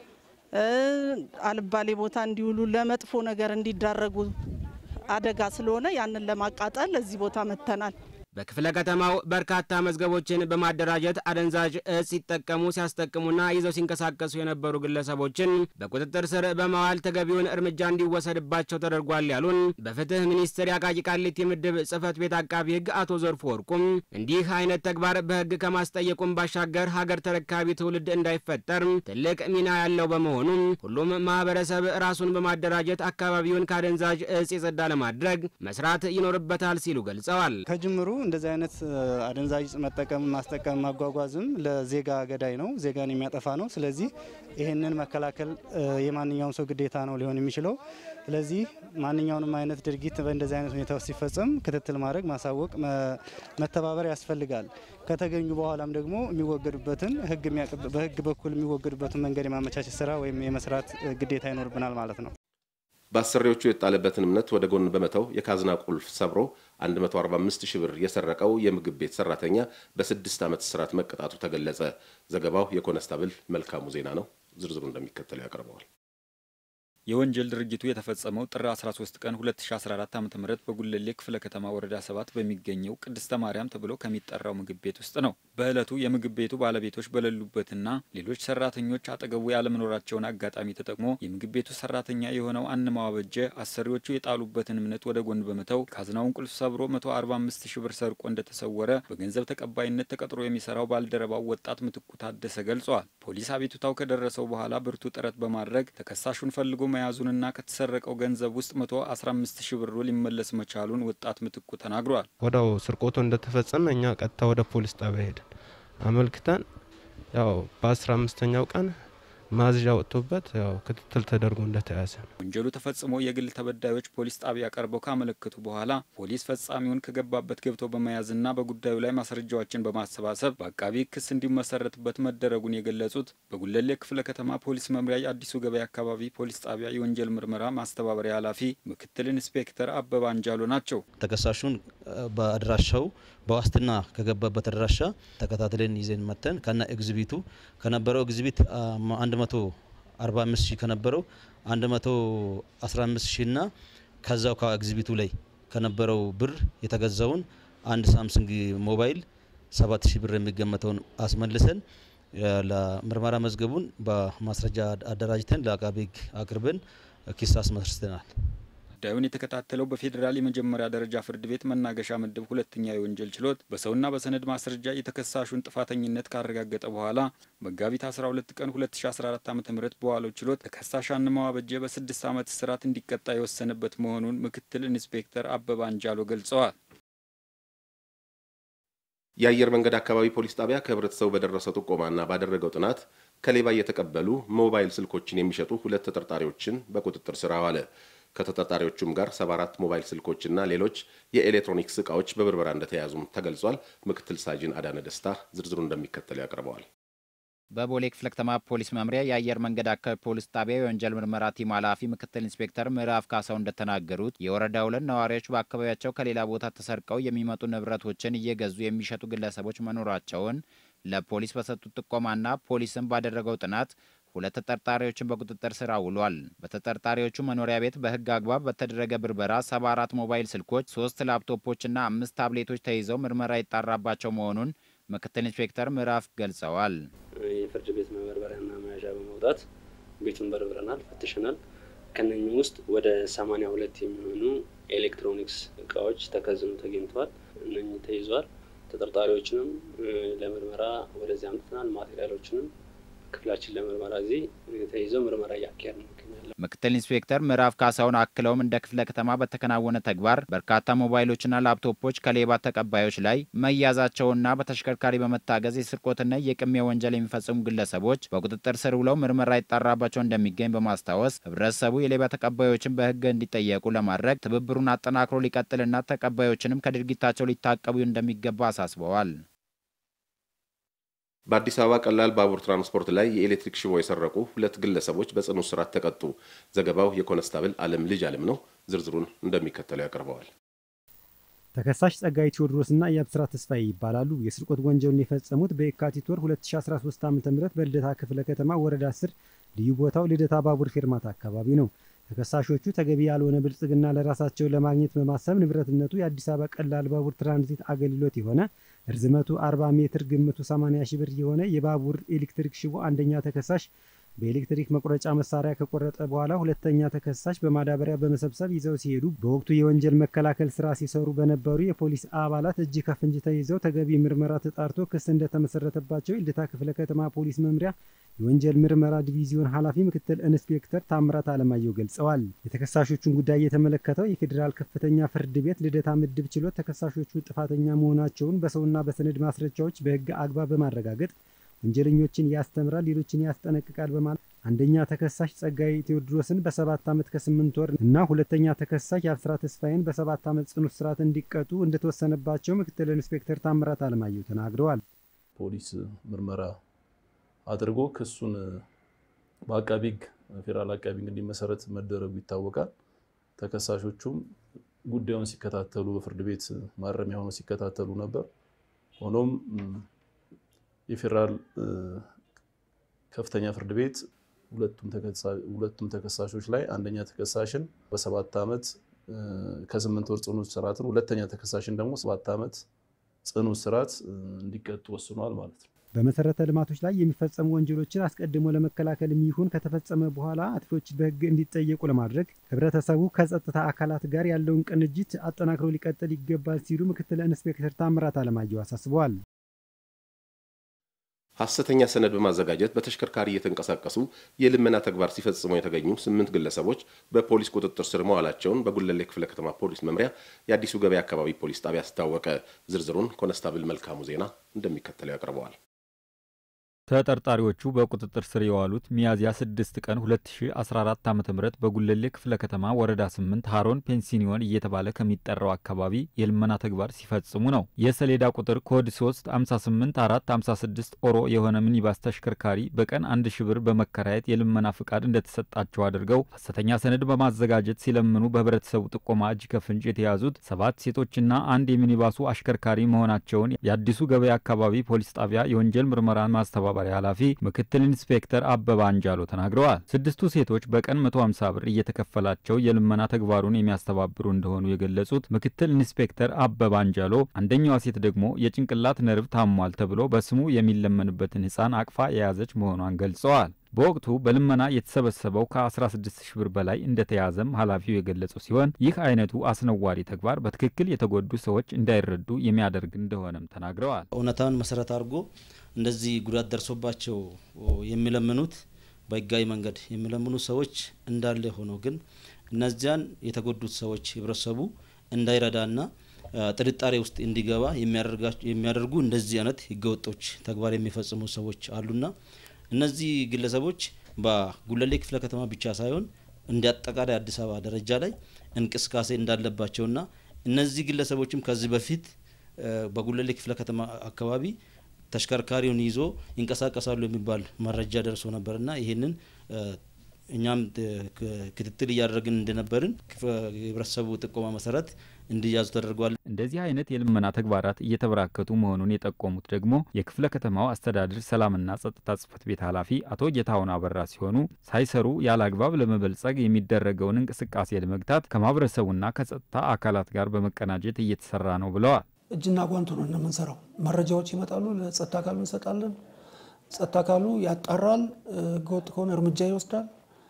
አልባሌ ቦታ እንዲውሉ ለመጥፎ ነገር እንዲዳረጉ አደጋ ስለሆነ ያንን ለማቃጠል እዚህ ቦታ መጥተናል። በክፍለ ከተማው በርካታ መዝገቦችን በማደራጀት አደንዛዥ እጽ ሲጠቀሙ ሲያስጠቅሙና ይዘው ሲንቀሳቀሱ የነበሩ ግለሰቦችን በቁጥጥር ስር በማዋል ተገቢውን እርምጃ እንዲወሰድባቸው ተደርጓል ያሉን በፍትህ ሚኒስቴር የአቃቂ ቃሊቲ ምድብ ጽህፈት ቤት አቃቢ ህግ አቶ ዘርፉ ወርቁም እንዲህ አይነት ተግባር በህግ ከማስጠየቁም ባሻገር ሀገር ተረካቢ ትውልድ እንዳይፈጠር ትልቅ ሚና ያለው በመሆኑ ሁሉም ማህበረሰብ ራሱን በማደራጀት አካባቢውን ከአደንዛዥ እጽ የጸዳ ለማድረግ መስራት ይኖርበታል ሲሉ ገልጸዋል። ከጅምሩ እንደዚህ አይነት አደንዛዥ እጽ መጠቀም፣ ማስጠቀም፣ ማጓጓዝም ለዜጋ ገዳይ ነው፣ ዜጋን የሚያጠፋ ነው። ስለዚህ ይህንን መከላከል የማንኛውም ሰው ግዴታ ነው ሊሆን የሚችለው። ስለዚህ ማንኛውንም አይነት ድርጊት በእንደዚህ አይነት ሁኔታ ውስጥ ሲፈጸም ክትትል ማድረግ፣ ማሳወቅ፣ መተባበር ያስፈልጋል። ከተገኙ በኋላም ደግሞ የሚወገዱበትን በህግ በኩል የሚወገዱበትን መንገድ የማመቻቸት ስራ ወይም የመስራት ግዴታ ይኖርብናል ማለት ነው። በአሰሪዎቹ የጣለበትን እምነት ወደ ጎን በመተው የካዝና ቁልፍ ሰብሮ 145 ሺህ ብር የሰረቀው የምግብ ቤት ሰራተኛ በስድስት ዓመት እስራት መቀጣቱ ተገለጸ። ዘገባው የኮነስታብል መልካሙ ዜና ነው። ዝርዝሩ እንደሚከተለው ያቀርበዋል። የወንጀል ድርጊቱ የተፈጸመው ጥር 13 ቀን 2014 ዓ.ም በጉለሌ ክፍለ ከተማ ወረዳ 7 በሚገኘው ቅድስተ ማርያም ተብሎ ከሚጠራው ምግብ ቤት ውስጥ ነው። በዕለቱ የምግብ ቤቱ ባለቤቶች በሌሉበትና ሌሎች ሰራተኞች አጠገቡ ያለመኖራቸውን አጋጣሚ ተጠቅሞ የምግብ ቤቱ ሰራተኛ የሆነው አንማዋ በጀ አሰሪዎቹ የጣሉበትን እምነት ወደ ጎን በመተው ካዝናውን ቁልፍ ሰብሮ 145 ሺህ ብር ሰርቆ እንደተሰወረ በገንዘብ ተቀባይነት ተቀጥሮ የሚሰራው ባልደረባው ወጣት ምትኩ ታደሰ ገልጿል። ፖሊስ አቤቱታው ከደረሰው በኋላ ብርቱ ጥረት በማድረግ ተከሳሹን ፈልጎ መያዙንና ከተሰረቀው ገንዘብ ውስጥ መቶ አስራ አምስት ሺህ ብሩ ሊመለስ መቻሉን ወጣት ምትኩ ተናግሯል። ወዳው ስርቆቱ እንደተፈጸመ እኛ ቀጥታ ወደ ፖሊስ ጣቢያ ሄድን አመልክተን ያው በአስራ አምስተኛው ቀን ማዝዣ ወጥቶበት ያው ክትትል ተደርጎ እንደተያዘ ነው። ወንጀሉ ተፈጽሞ የግል ተበዳዮች ፖሊስ ጣቢያ ቀርበው ካመለከቱ በኋላ ፖሊስ ፈጻሚውን ከገባበት ገብቶ በመያዝና በጉዳዩ ላይ ማስረጃዎችን በማሰባሰብ በአቃቢ ክስ እንዲመሰረትበት መደረጉን የገለጹት በጉለሌ ክፍለ ከተማ ፖሊስ መምሪያ የአዲሱ ገበያ አካባቢ ፖሊስ ጣቢያ የወንጀል ምርመራ ማስተባበሪያ ኃላፊ ምክትል ኢንስፔክተር አበባ አንጃሎ ናቸው። ተከሳሹን በአድራሻው በዋስትና ከገባበት አድራሻ ተከታትለን ይዘን መተን ከነ ኤግዚቢቱ ከነበረው ኤግዚቢት 145 ሺህ ከነበረው 115 ሺህ እና ከዛው ከኤግዚቢቱ ላይ ከነበረው ብር የተገዛውን አንድ ሳምሰንግ ሞባይል 7 ሺህ ብር የሚገመተውን አስመልሰን ለምርመራ መዝገቡን በማስረጃ አደራጅተን ለአቃቤ ሕግ አቅርበን ክስ አስመስርተናል። ጉዳዩን የተከታተለው በፌዴራል የመጀመሪያ ደረጃ ፍርድ ቤት መናገሻ ምድብ ሁለተኛ የወንጀል ችሎት በሰውና በሰነድ ማስረጃ የተከሳሹን ጥፋተኝነት ካረጋገጠ በኋላ መጋቢት 12 ቀን 2014 ዓ ም በዋለው ችሎት ተከሳሽ አንማው አበጀ በስድስት ዓመት እስራት እንዲቀጣ የወሰነበት መሆኑን ምክትል ኢንስፔክተር አበባ አንጃሎ ገልጸዋል። የአየር መንገድ አካባቢ ፖሊስ ጣቢያ ከህብረተሰቡ በደረሰው ጥቆማና ባደረገው ጥናት ከሌባ እየተቀበሉ ሞባይል ስልኮችን የሚሸጡ ሁለት ተጠርጣሪዎችን በቁጥጥር ስር አዋለ። ከተጠርጣሪዎቹም ጋር 74 ሞባይል ስልኮችና ሌሎች የኤሌክትሮኒክስ እቃዎች በብርበራ እንደተያዙም ተገልጿል። ምክትል ሳጅን አዳነ ደስታ ዝርዝሩ እንደሚከተለው ያቀርበዋል። በቦሌ ክፍለ ከተማ ፖሊስ መምሪያ የአየር መንገድ አካባቢ ፖሊስ ጣቢያ የወንጀል ምርመራ ቲም ኃላፊ ምክትል ኢንስፔክተር ምዕራፍ ካሳው እንደተናገሩት የወረዳ ሁለት ነዋሪዎች በአካባቢያቸው ከሌላ ቦታ ተሰርቀው የሚመጡ ንብረቶችን እየገዙ የሚሸጡ ግለሰቦች መኖራቸውን ለፖሊስ በሰጡት ጥቆማና ፖሊስም ባደረገው ጥናት ሁለት ተጠርጣሪዎችን በቁጥጥር ስር አውሏል። በተጠርጣሪዎቹ መኖሪያ ቤት በህግ አግባብ በተደረገ ብርበራ 74 ሞባይል ስልኮች፣ ሶስት ላፕቶፖችና አምስት ታብሌቶች ተይዘው ምርመራ ይጣራባቸው መሆኑን ምክትል ኢንስፔክተር ምዕራፍ ገልጸዋል። የፍርድ ቤት መበርበሪያና መያዣ በመውጣት ቤቱን በርብረናል፣ ፈትሸናል። ከነኝም ውስጥ ወደ 82 የሚሆኑ ኤሌክትሮኒክስ እቃዎች ተከዝነው ተገኝተዋል። እነኚህ ተይዟል። ተጠርጣሪዎችንም ለምርመራ ወደዚህ አምጥተናል። ማቴሪያሎችንም ክፍላችን ለምርመራ እዚህ ተይዘው ምርመራ እያካሄድ ነው ይገኛለን። ምክትል ኢንስፔክተር ምዕራፍ ካሳውን አክለውም እንደ ክፍለ ከተማ በተከናወነ ተግባር በርካታ ሞባይሎችና ላፕቶፖች ከሌባ ተቀባዮች ላይ መያዛቸውና በተሽከርካሪ በመታገዝ የስርቆትና የቅሚያ ወንጀል የሚፈጽሙ ግለሰቦች በቁጥጥር ስር ውለው ምርመራ ይጣራባቸው እንደሚገኝ በማስታወስ ህብረተሰቡ የሌባ ተቀባዮችን በህግ እንዲጠየቁ ለማድረግ ትብብሩን አጠናክሮ ሊቀጥልና ተቀባዮችንም ከድርጊታቸው ሊታቀቡ እንደሚገባ አሳስበዋል። በአዲስ አበባ ቀላል ባቡር ትራንስፖርት ላይ የኤሌክትሪክ ሽቦ የሰረቁ ሁለት ግለሰቦች በጽኑ እስራት ተቀጡ። ዘገባው የኮንስታብል አለም ልጅ አለም ነው። ዝርዝሩን እንደሚከተለው ያቀርበዋል። ተከሳሽ ጸጋይ ቴዎድሮስና የአብስራ ተስፋዬ ይባላሉ። የስርቆት ወንጀሉን የፈጸሙት በየካቲት ወር 2013 ዓ ም በልደታ ክፍለ ከተማ ወረዳ 10 ልዩ ቦታው ልደታ ባቡር ፌርማታ አካባቢ ነው። ተከሳሾቹ ተገቢ ያልሆነ ብልጽግና ለራሳቸው ለማግኘት በማሰብ ንብረትነቱ የአዲስ አበባ ቀላል ባቡር ትራንዚት አገልግሎት የሆነ ርዝመቱ 40 ሜትር ግምቱ 80 ሺህ ብር የሆነ የባቡር ኤሌክትሪክ ሽቦ አንደኛ ተከሳሽ በኤሌክትሪክ መቁረጫ መሳሪያ ከቆረጠ በኋላ ሁለተኛ ተከሳሽ በማዳበሪያ በመሰብሰብ ይዘው ሲሄዱ በወቅቱ የወንጀል መከላከል ስራ ሲሰሩ በነበሩ የፖሊስ አባላት እጅ ከፍንጅ ተይዘው ተገቢ ምርመራ ተጣርቶ ክስ እንደተመሰረተባቸው የልደታ ክፍለ ከተማ ፖሊስ መምሪያ የወንጀል ምርመራ ዲቪዚዮን ኃላፊ ምክትል ኢንስፔክተር ታምራት አለማየሁ ገልጸዋል። የተከሳሾቹን ጉዳይ የተመለከተው የፌዴራል ከፍተኛ ፍርድ ቤት ልደታ ምድብ ችሎት ተከሳሾቹ ጥፋተኛ መሆናቸውን በሰውና በሰነድ ማስረጃዎች በሕግ አግባብ በማረጋገጥ ወንጀለኞችን ያስተምራል፣ ሌሎችን ያስጠነቅቃል በማለት አንደኛ ተከሳሽ ጸጋይ ቴዎድሮስን በሰባት ዓመት ከስምንት ወር እና ሁለተኛ ተከሳሽ የአብስራ ተስፋዬን በሰባት ዓመት ጽኑ እስራት እንዲቀጡ እንደተወሰነባቸው ምክትል ኢንስፔክተር ታምራት አለማየሁ ተናግረዋል። ፖሊስ ምርመራ አድርጎ ክሱን በአቃቢ ሕግ ፌዴራል አቃቢ ሕግ እንዲመሰረት መደረጉ ይታወቃል። ተከሳሾቹም ጉዳዩን ሲከታተሉ በፍርድ ቤት ማረሚያ ሆነው ሲከታተሉ ነበር። ሆኖም የፌዴራል ከፍተኛ ፍርድ ቤት ሁለቱም ተከሳሾች ላይ አንደኛ ተከሳሽን በሰባት ዓመት ከስምንት ወር ጽኑ እስራትን ሁለተኛ ተከሳሽን ደግሞ ሰባት ዓመት ጽኑ እስራት እንዲቀጡ ወስኗል ማለት ነው። በመሰረተ ልማቶች ላይ የሚፈጸሙ ወንጀሎችን አስቀድሞ ለመከላከልም ይሁን ከተፈጸመ በኋላ አጥፊዎች በሕግ እንዲጠየቁ ለማድረግ ህብረተሰቡ ከጸጥታ አካላት ጋር ያለውን ቅንጅት አጠናክሮ ሊቀጥል ይገባል ሲሉ ምክትል ኢንስፔክተር ታምራት አለማየሁ አሳስበዋል። ሐሰተኛ ሰነድ በማዘጋጀት በተሽከርካሪ እየተንቀሳቀሱ የልመና ተግባር ሲፈጽሙ የተገኙ ስምንት ግለሰቦች በፖሊስ ቁጥጥር ስር መዋላቸውን በጉለሌ ክፍለ ከተማ ፖሊስ መምሪያ የአዲሱ ገበያ አካባቢ ፖሊስ ጣቢያ አስታወቀ። ዝርዝሩን ኮነስታብል መልካሙ ዜና እንደሚከተለው ያቀርበዋል። ተጠርጣሪዎቹ በቁጥጥር ስር የዋሉት ሚያዝያ 6 ቀን 2014 ዓ ም በጉለሌ ክፍለ ከተማ ወረዳ 8 ሃሮን ፔንሲኒዮን እየተባለ ከሚጠራው አካባቢ የልመና ተግባር ሲፈጽሙ ነው። የሰሌዳ ቁጥር ኮድ 3 58456 ኦሮ የሆነ ሚኒባስ ተሽከርካሪ በቀን አንድ ሺ ብር በመከራየት የልመና ፍቃድ እንደተሰጣቸው አድርገው ሐሰተኛ ሰነድ በማዘጋጀት ሲለምኑ በህብረተሰቡ ጥቆማ እጅ ከፍንጭ የተያዙት ሰባት ሴቶችና አንድ የሚኒባሱ አሽከርካሪ መሆናቸውን የአዲሱ ገበያ አካባቢ ፖሊስ ጣቢያ የወንጀል ምርመራ ማስተባበ ማስተባበሪያ ኃላፊ ምክትል ኢንስፔክተር አበባ አንጃሎ ተናግረዋል። ስድስቱ ሴቶች በቀን 150 ብር እየተከፈላቸው የልመና ተግባሩን የሚያስተባብሩ እንደሆኑ የገለጹት ምክትል ኢንስፔክተር አበባ አንጃሎ አንደኛዋ ሴት ደግሞ የጭንቅላት ነርቭ ታሟል ተብሎ በስሙ የሚለመንበትን ህፃን አቅፋ የያዘች መሆኗን ገልጸዋል። በወቅቱ በልመና የተሰበሰበው ከ16 ሺህ ብር በላይ እንደተያዘም ኃላፊው የገለጹ ሲሆን ይህ አይነቱ አስነዋሪ ተግባር በትክክል የተጎዱ ሰዎች እንዳይረዱ የሚያደርግ እንደሆነም ተናግረዋል። እውነታውን መሰረት አድርጎ እንደዚህ ጉዳት ደርሶባቸው የሚለምኑት በህጋዊ መንገድ የሚለምኑ ሰዎች እንዳለ ሆኖ ግን እነዚያን የተጎዱት ሰዎች ህብረተሰቡ እንዳይረዳና ጥርጣሬ ውስጥ እንዲገባ የሚያደርጉ እንደዚህ አይነት ህገወጦች ተግባር የሚፈጽሙ ሰዎች አሉና እነዚህ ግለሰቦች በጉለሌ ክፍለ ከተማ ብቻ ሳይሆን እንደ አጠቃላይ አዲስ አበባ ደረጃ ላይ እንቅስቃሴ እንዳለባቸውና እነዚህ ግለሰቦችም ከዚህ በፊት በጉለሌ ክፍለ ከተማ አካባቢ ተሽከርካሪውን ይዞ ይንቀሳቀሳሉ የሚባል መረጃ ደርሶ ነበርና ይህንን እኛም ክትትል እያደረግን እንደነበርን የህብረተሰቡ ጥቆማ መሰረት እንዲያዙ ተደርጓል። እንደዚህ አይነት የልመና ተግባራት እየተበራከቱ መሆኑን የጠቆሙት ደግሞ የክፍለ ከተማው አስተዳደር ሰላምና ጸጥታ ጽሕፈት ቤት ኃላፊ አቶ ጌታሁን አበራ ሲሆኑ ሳይሰሩ ያለ አግባብ ለመበልጸግ የሚደረገውን እንቅስቃሴ ለመግታት ከማህበረሰቡና ከጸጥታ አካላት ጋር በመቀናጀት እየተሰራ ነው ብለዋል። እጅና ጓንቱ ነው እንደምንሰራው። መረጃዎች ይመጣሉ፣ ለጸጥታ አካሉ እንሰጣለን። ጸጥታ አካሉ ያጣራል፣ ህገወጥ ከሆነ እርምጃ ይወስዳል።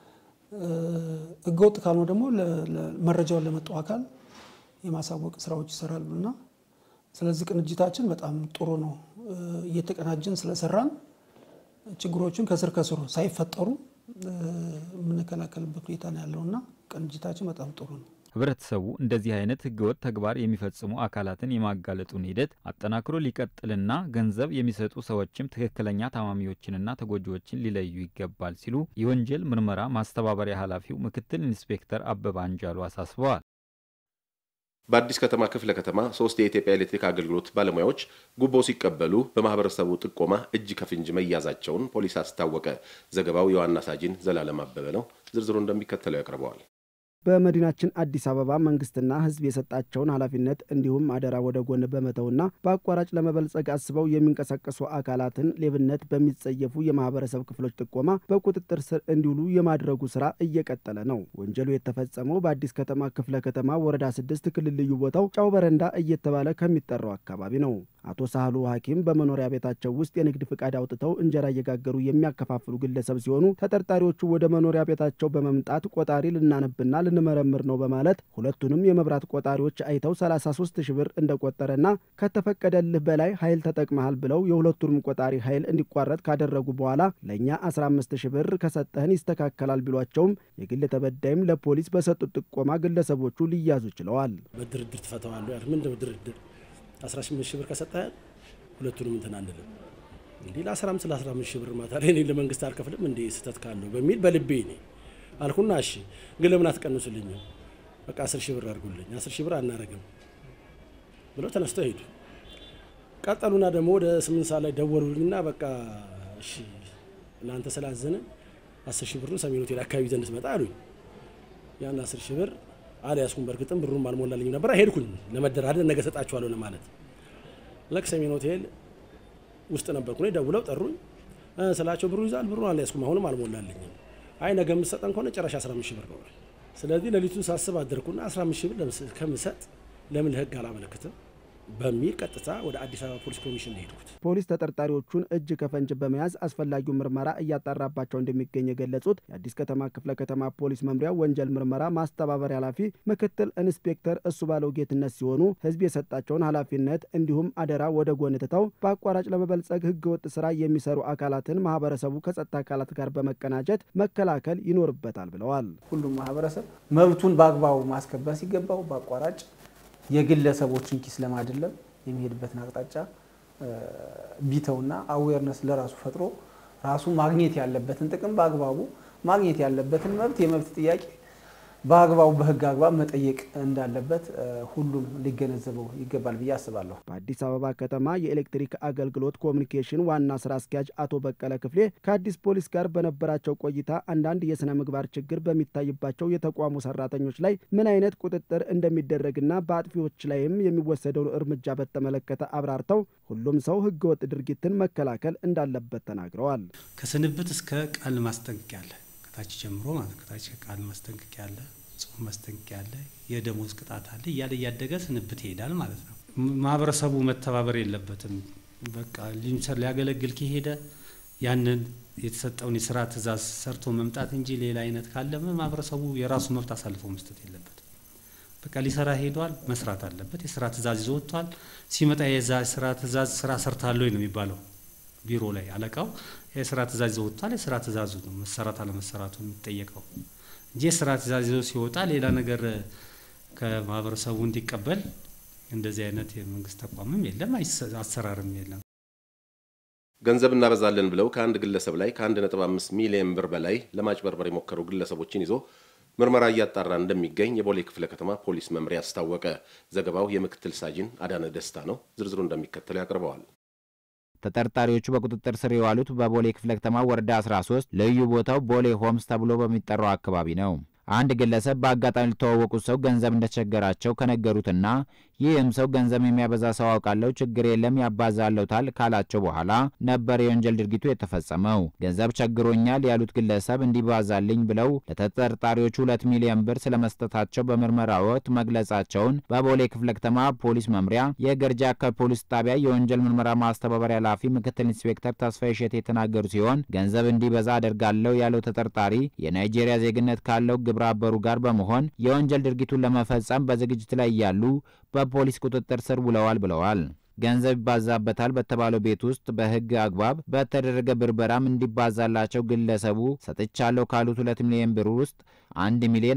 ህገወጥ ካልሆነ ደግሞ መረጃውን ለመጣው አካል የማሳወቅ ስራዎች ይሰራሉ እና ስለዚህ ቅንጅታችን በጣም ጥሩ ነው። እየተቀናጀን ስለሰራን ችግሮችን ከስር ከስሩ ሳይፈጠሩ የምንከላከልበት ሁኔታ ነው ያለውና ቅንጅታችን በጣም ጥሩ ነው። ህብረተሰቡ እንደዚህ አይነት ህገወጥ ተግባር የሚፈጽሙ አካላትን የማጋለጡን ሂደት አጠናክሮ ሊቀጥልና ገንዘብ የሚሰጡ ሰዎችም ትክክለኛ ታማሚዎችንና ተጎጂዎችን ሊለዩ ይገባል ሲሉ የወንጀል ምርመራ ማስተባበሪያ ኃላፊው ምክትል ኢንስፔክተር አበባ አንጃሉ አሳስበዋል። በአዲስ ከተማ ክፍለ ከተማ ሶስት የኢትዮጵያ ኤሌክትሪክ አገልግሎት ባለሙያዎች ጉቦ ሲቀበሉ በማህበረሰቡ ጥቆማ እጅ ከፍንጅ መያዛቸውን ፖሊስ አስታወቀ። ዘገባው የዋና ሳጅን ዘላለም አበበ ነው። ዝርዝሩ እንደሚከተለው ያቀርበዋል። በመዲናችን አዲስ አበባ መንግስትና ህዝብ የሰጣቸውን ኃላፊነት እንዲሁም አደራ ወደ ጎን በመተውና በአቋራጭ ለመበልጸግ አስበው የሚንቀሳቀሱ አካላትን ሌብነት በሚጸየፉ የማህበረሰብ ክፍሎች ጥቆማ በቁጥጥር ስር እንዲውሉ የማድረጉ ስራ እየቀጠለ ነው። ወንጀሉ የተፈጸመው በአዲስ ከተማ ክፍለ ከተማ ወረዳ ስድስት ክልል ልዩ ቦታው ጫው በረንዳ እየተባለ ከሚጠራው አካባቢ ነው። አቶ ሳህሉ ሐኪም በመኖሪያ ቤታቸው ውስጥ የንግድ ፍቃድ አውጥተው እንጀራ እየጋገሩ የሚያከፋፍሉ ግለሰብ ሲሆኑ ተጠርጣሪዎቹ ወደ መኖሪያ ቤታቸው በመምጣት ቆጣሪ ልናነብና ልንመረምር ነው በማለት ሁለቱንም የመብራት ቆጣሪዎች አይተው 33 ሺህ ብር እንደቆጠረና ከተፈቀደልህ በላይ ኃይል ተጠቅመሃል ብለው የሁለቱንም ቆጣሪ ኃይል እንዲቋረጥ ካደረጉ በኋላ ለእኛ 15 ሺህ ብር ከሰጠህን ይስተካከላል ቢሏቸውም የግል ተበዳይም ለፖሊስ በሰጡት ጥቆማ ግለሰቦቹ ሊያዙ ችለዋል። በድርድር ትፈተዋለህ። ምንድነው ድርድር? 18 ሺህ ብር ከሰጠህ ሁለቱንም እንትን አንልም። እንዲህ ለ15 ለ15 ሺህ ብር ማታ ላይ እኔ ለመንግስት አልከፍልም እንዴ ስህተት ካለው በሚል በልቤ እኔ አልኩና እሺ ግን ለምን አትቀንሱልኝም? በቃ 10 ሺህ ብር አድርጉልኝ፣ 10 ሺህ ብር አናረግም ብለው ተነስተው ሄዱ። ቀጠሉና ደግሞ ወደ 8 ሰዓት ላይ ደወሉልኝና በቃ እሺ ለአንተ ስላዘነ 10 ሺህ ብሩን ሰሜን ሆቴል አካባቢ ዘንድ ትመጣ አሉኝ። ያን 10 ሺህ ብር አልያዝኩም። በእርግጥም ብሩም አልሞላልኝም ነበር። ሄድኩኝ ለመደራደር ነገ ሰጣችኋለሁ ለማለት ለክ ሰሜን ሆቴል ውስጥ ነበርኩ። ደውለው ጠሩኝ ስላቸው ብሩ ይዛል። ብሩን አልያዝኩም፣ አሁንም አልሞላልኝም። አይ ነገ የምትሰጠን ከሆነ ጭራሽ 15 ሺህ ብር ነው። ስለዚህ ሌሊቱን ሳስብ አደርኩና 15 ሺህ ብር ከምሰጥ ለምን ለህግ አላመለክትም? በሚል ቀጥታ ወደ አዲስ አበባ ፖሊስ ኮሚሽን ሄድኩት። ፖሊስ ተጠርጣሪዎቹን እጅ ከፈንጅ በመያዝ አስፈላጊው ምርመራ እያጣራባቸው እንደሚገኝ የገለጹት የአዲስ ከተማ ክፍለ ከተማ ፖሊስ መምሪያ ወንጀል ምርመራ ማስተባበሪያ ኃላፊ ምክትል ኢንስፔክተር እሱ ባለው ጌትነት ሲሆኑ ህዝብ የሰጣቸውን ኃላፊነት እንዲሁም አደራ ወደ ጎን ትተው በአቋራጭ ለመበልጸግ ህገወጥ ስራ የሚሰሩ አካላትን ማህበረሰቡ ከጸጥታ አካላት ጋር በመቀናጀት መከላከል ይኖርበታል ብለዋል። ሁሉም ማህበረሰብ መብቱን በአግባቡ ማስከበር ሲገባው በአቋራጭ የግለሰቦችን ኪስ ለማድለም የሚሄድበትን አቅጣጫ ቢተውና አዌርነስ ለራሱ ፈጥሮ ራሱ ማግኘት ያለበትን ጥቅም በአግባቡ ማግኘት ያለበትን መብት የመብት ጥያቄ በአግባቡ በህግ አግባብ መጠየቅ እንዳለበት ሁሉም ሊገነዘበው ይገባል ብዬ አስባለሁ። በአዲስ አበባ ከተማ የኤሌክትሪክ አገልግሎት ኮሚኒኬሽን ዋና ስራ አስኪያጅ አቶ በቀለ ክፍሌ ከአዲስ ፖሊስ ጋር በነበራቸው ቆይታ አንዳንድ የስነ ምግባር ችግር በሚታይባቸው የተቋሙ ሰራተኞች ላይ ምን አይነት ቁጥጥር እንደሚደረግና በአጥፊዎች ላይም የሚወሰደውን እርምጃ በተመለከተ አብራርተው ሁሉም ሰው ህገወጥ ድርጊትን መከላከል እንዳለበት ተናግረዋል። ከስንብት እስከ ቃል ማስጠንቀቂያ አለ። ከታች ጀምሮ ማለት ከታች ቃል ማስጠንቀቂያ አለ፣ ጽሁፍ ማስጠንቀቂያ አለ፣ የደሞዝ ቅጣት አለ እያለ እያደገ ስንብት ይሄዳል ማለት ነው። ማህበረሰቡ መተባበር የለበትም። በቃ ሊያገለግል ከሄደ ያንን የተሰጠውን የስራ ትእዛዝ ሰርቶ መምጣት እንጂ ሌላ አይነት ካለ ማህበረሰቡ የራሱ መብት አሳልፎ መስጠት የለበትም። በቃ ሊሰራ ሄዷል፣ መስራት አለበት። የስራ ትእዛዝ ይዞ ወጥቷል። ሲመጣ የዛ ስራ ትእዛዝ ስራ ሰርታለሁ ነው የሚባለው ቢሮ ላይ አለቃው የስራ ትእዛዝ ይዞ ወጥቷል። የስራ ትእዛዙ ነው መሰራት አለመሰራቱ የሚጠየቀው እንጂ የስራ ትእዛዝ ይዞ ሲወጣ ሌላ ነገር ከማህበረሰቡ እንዲቀበል እንደዚህ አይነት የመንግስት ተቋምም የለም፣ አሰራርም የለም። ገንዘብ እናበዛለን ብለው ከአንድ ግለሰብ ላይ ከ1.5 ሚሊዮን ብር በላይ ለማጭበርበር የሞከሩ ግለሰቦችን ይዞ ምርመራ እያጣራ እንደሚገኝ የቦሌ ክፍለ ከተማ ፖሊስ መምሪያ አስታወቀ። ዘገባው የምክትል ሳጅን አዳነ ደስታ ነው። ዝርዝሩ እንደሚከተለው ያቀርበዋል። ተጠርጣሪዎቹ በቁጥጥር ስር የዋሉት በቦሌ ክፍለ ከተማ ወረዳ 13 ልዩ ቦታው ቦሌ ሆምስ ተብሎ በሚጠራው አካባቢ ነው። አንድ ግለሰብ በአጋጣሚ ሊተዋወቁት ሰው ገንዘብ እንደተቸገራቸው ከነገሩትና ይህም ሰው ገንዘብ የሚያበዛ ሰው አውቃለሁ፣ ችግር የለም ያባዛለታል ካላቸው በኋላ ነበር የወንጀል ድርጊቱ የተፈጸመው። ገንዘብ ቸግሮኛል ያሉት ግለሰብ እንዲባዛልኝ ብለው ለተጠርጣሪዎቹ ሁለት ሚሊዮን ብር ስለመስጠታቸው በምርመራ ወቅት መግለጻቸውን በቦሌ ክፍለ ከተማ ፖሊስ መምሪያ የገርጂ አካባቢ ፖሊስ ጣቢያ የወንጀል ምርመራ ማስተባበሪያ ኃላፊ ምክትል ኢንስፔክተር ተስፋዬ እሸቴ የተናገሩ ሲሆን ገንዘብ እንዲበዛ አደርጋለሁ ያለው ተጠርጣሪ የናይጄሪያ ዜግነት ካለው ግብረ አበሩ ጋር በመሆን የወንጀል ድርጊቱን ለመፈጸም በዝግጅት ላይ እያሉ በፖሊስ ቁጥጥር ስር ውለዋል ብለዋል። ገንዘብ ይባዛበታል በተባለው ቤት ውስጥ በሕግ አግባብ በተደረገ ብርበራም እንዲባዛላቸው ግለሰቡ ሰጥቻለሁ ካሉት ሁለት ሚሊዮን ብር ውስጥ አንድ ሚሊዮን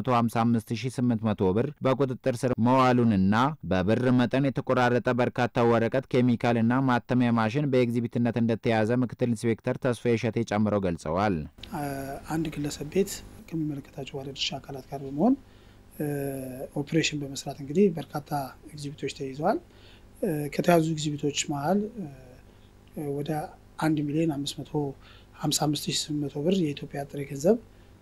555800 ብር በቁጥጥር ስር መዋሉንና በብር መጠን የተቆራረጠ በርካታ ወረቀት፣ ኬሚካልና ማተሚያ ማሽን በኤግዚቢትነት እንደተያዘ ምክትል ኢንስፔክተር ተስፋዬ እሸቴ ጨምረው ገልጸዋል። አንድ ግለሰብ ቤት ከሚመለከታቸው ባለድርሻ አካላት ጋር በመሆን ኦፕሬሽን በመስራት እንግዲህ በርካታ ኤግዚቢቶች ተይዘዋል። ከተያዙ ኤግዚቢቶች መሀል ወደ አንድ ሚሊዮን አምስት መቶ ሀምሳ አምስት ሺህ ስምንት መቶ ብር የኢትዮጵያ ጥሬ ገንዘብ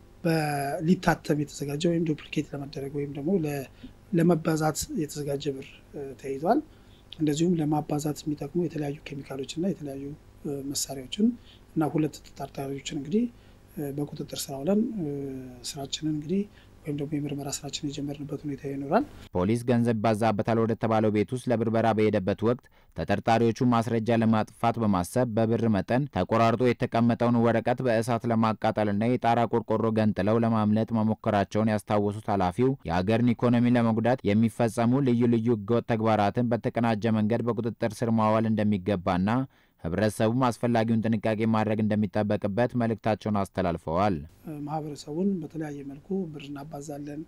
ሊታተም የተዘጋጀ ወይም ዱፕሊኬት ለመደረግ ወይም ደግሞ ለመባዛት የተዘጋጀ ብር ተይዟል። እንደዚሁም ለማባዛት የሚጠቅሙ የተለያዩ ኬሚካሎች እና የተለያዩ መሳሪያዎችን እና ሁለት ተጠርጣሪዎችን እንግዲህ በቁጥጥር ስር አውለን ስራችንን እንግዲህ ወይም ደግሞ የምርመራ ስራችን የጀመርንበት ሁኔታ ይኖራል። ፖሊስ ገንዘብ ይባዛበታል ወደ ተባለው ቤት ውስጥ ለብርበራ በሄደበት ወቅት ተጠርጣሪዎቹ ማስረጃ ለማጥፋት በማሰብ በብር መጠን ተቆራርጦ የተቀመጠውን ወረቀት በእሳት ለማቃጠልና የጣራ ቆርቆሮ ገንጥለው ለማምለጥ መሞከራቸውን ያስታወሱት ኃላፊው የሀገርን ኢኮኖሚ ለመጉዳት የሚፈጸሙ ልዩ ልዩ ህገወጥ ተግባራትን በተቀናጀ መንገድ በቁጥጥር ስር ማዋል እንደሚገባና ህብረተሰቡም አስፈላጊውን ጥንቃቄ ማድረግ እንደሚጠበቅበት መልእክታቸውን አስተላልፈዋል። ማህበረሰቡን በተለያየ መልኩ ብር እናባዛለን፣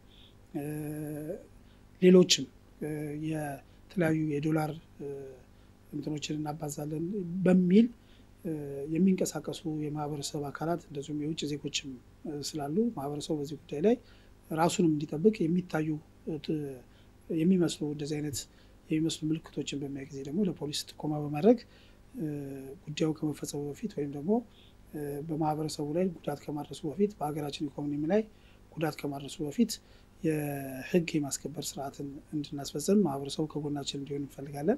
ሌሎችም የተለያዩ የዶላር እንትኖችን እናባዛለን በሚል የሚንቀሳቀሱ የማህበረሰብ አካላት እንደዚሁም የውጭ ዜጎችም ስላሉ ማህበረሰቡ በዚህ ጉዳይ ላይ ራሱንም እንዲጠብቅ የሚታዩ የሚመስሉ እንደዚህ አይነት የሚመስሉ ምልክቶችን በሚያይ ጊዜ ደግሞ ለፖሊስ ጥቆማ በማድረግ ጉዳዩ ከመፈጸሙ በፊት ወይም ደግሞ በማህበረሰቡ ላይ ጉዳት ከማድረሱ በፊት በሀገራችን ኢኮኖሚ ላይ ጉዳት ከማድረሱ በፊት የህግ የማስከበር ስርዓትን እንድናስፈጽም ማህበረሰቡ ከጎናችን እንዲሆን እንፈልጋለን።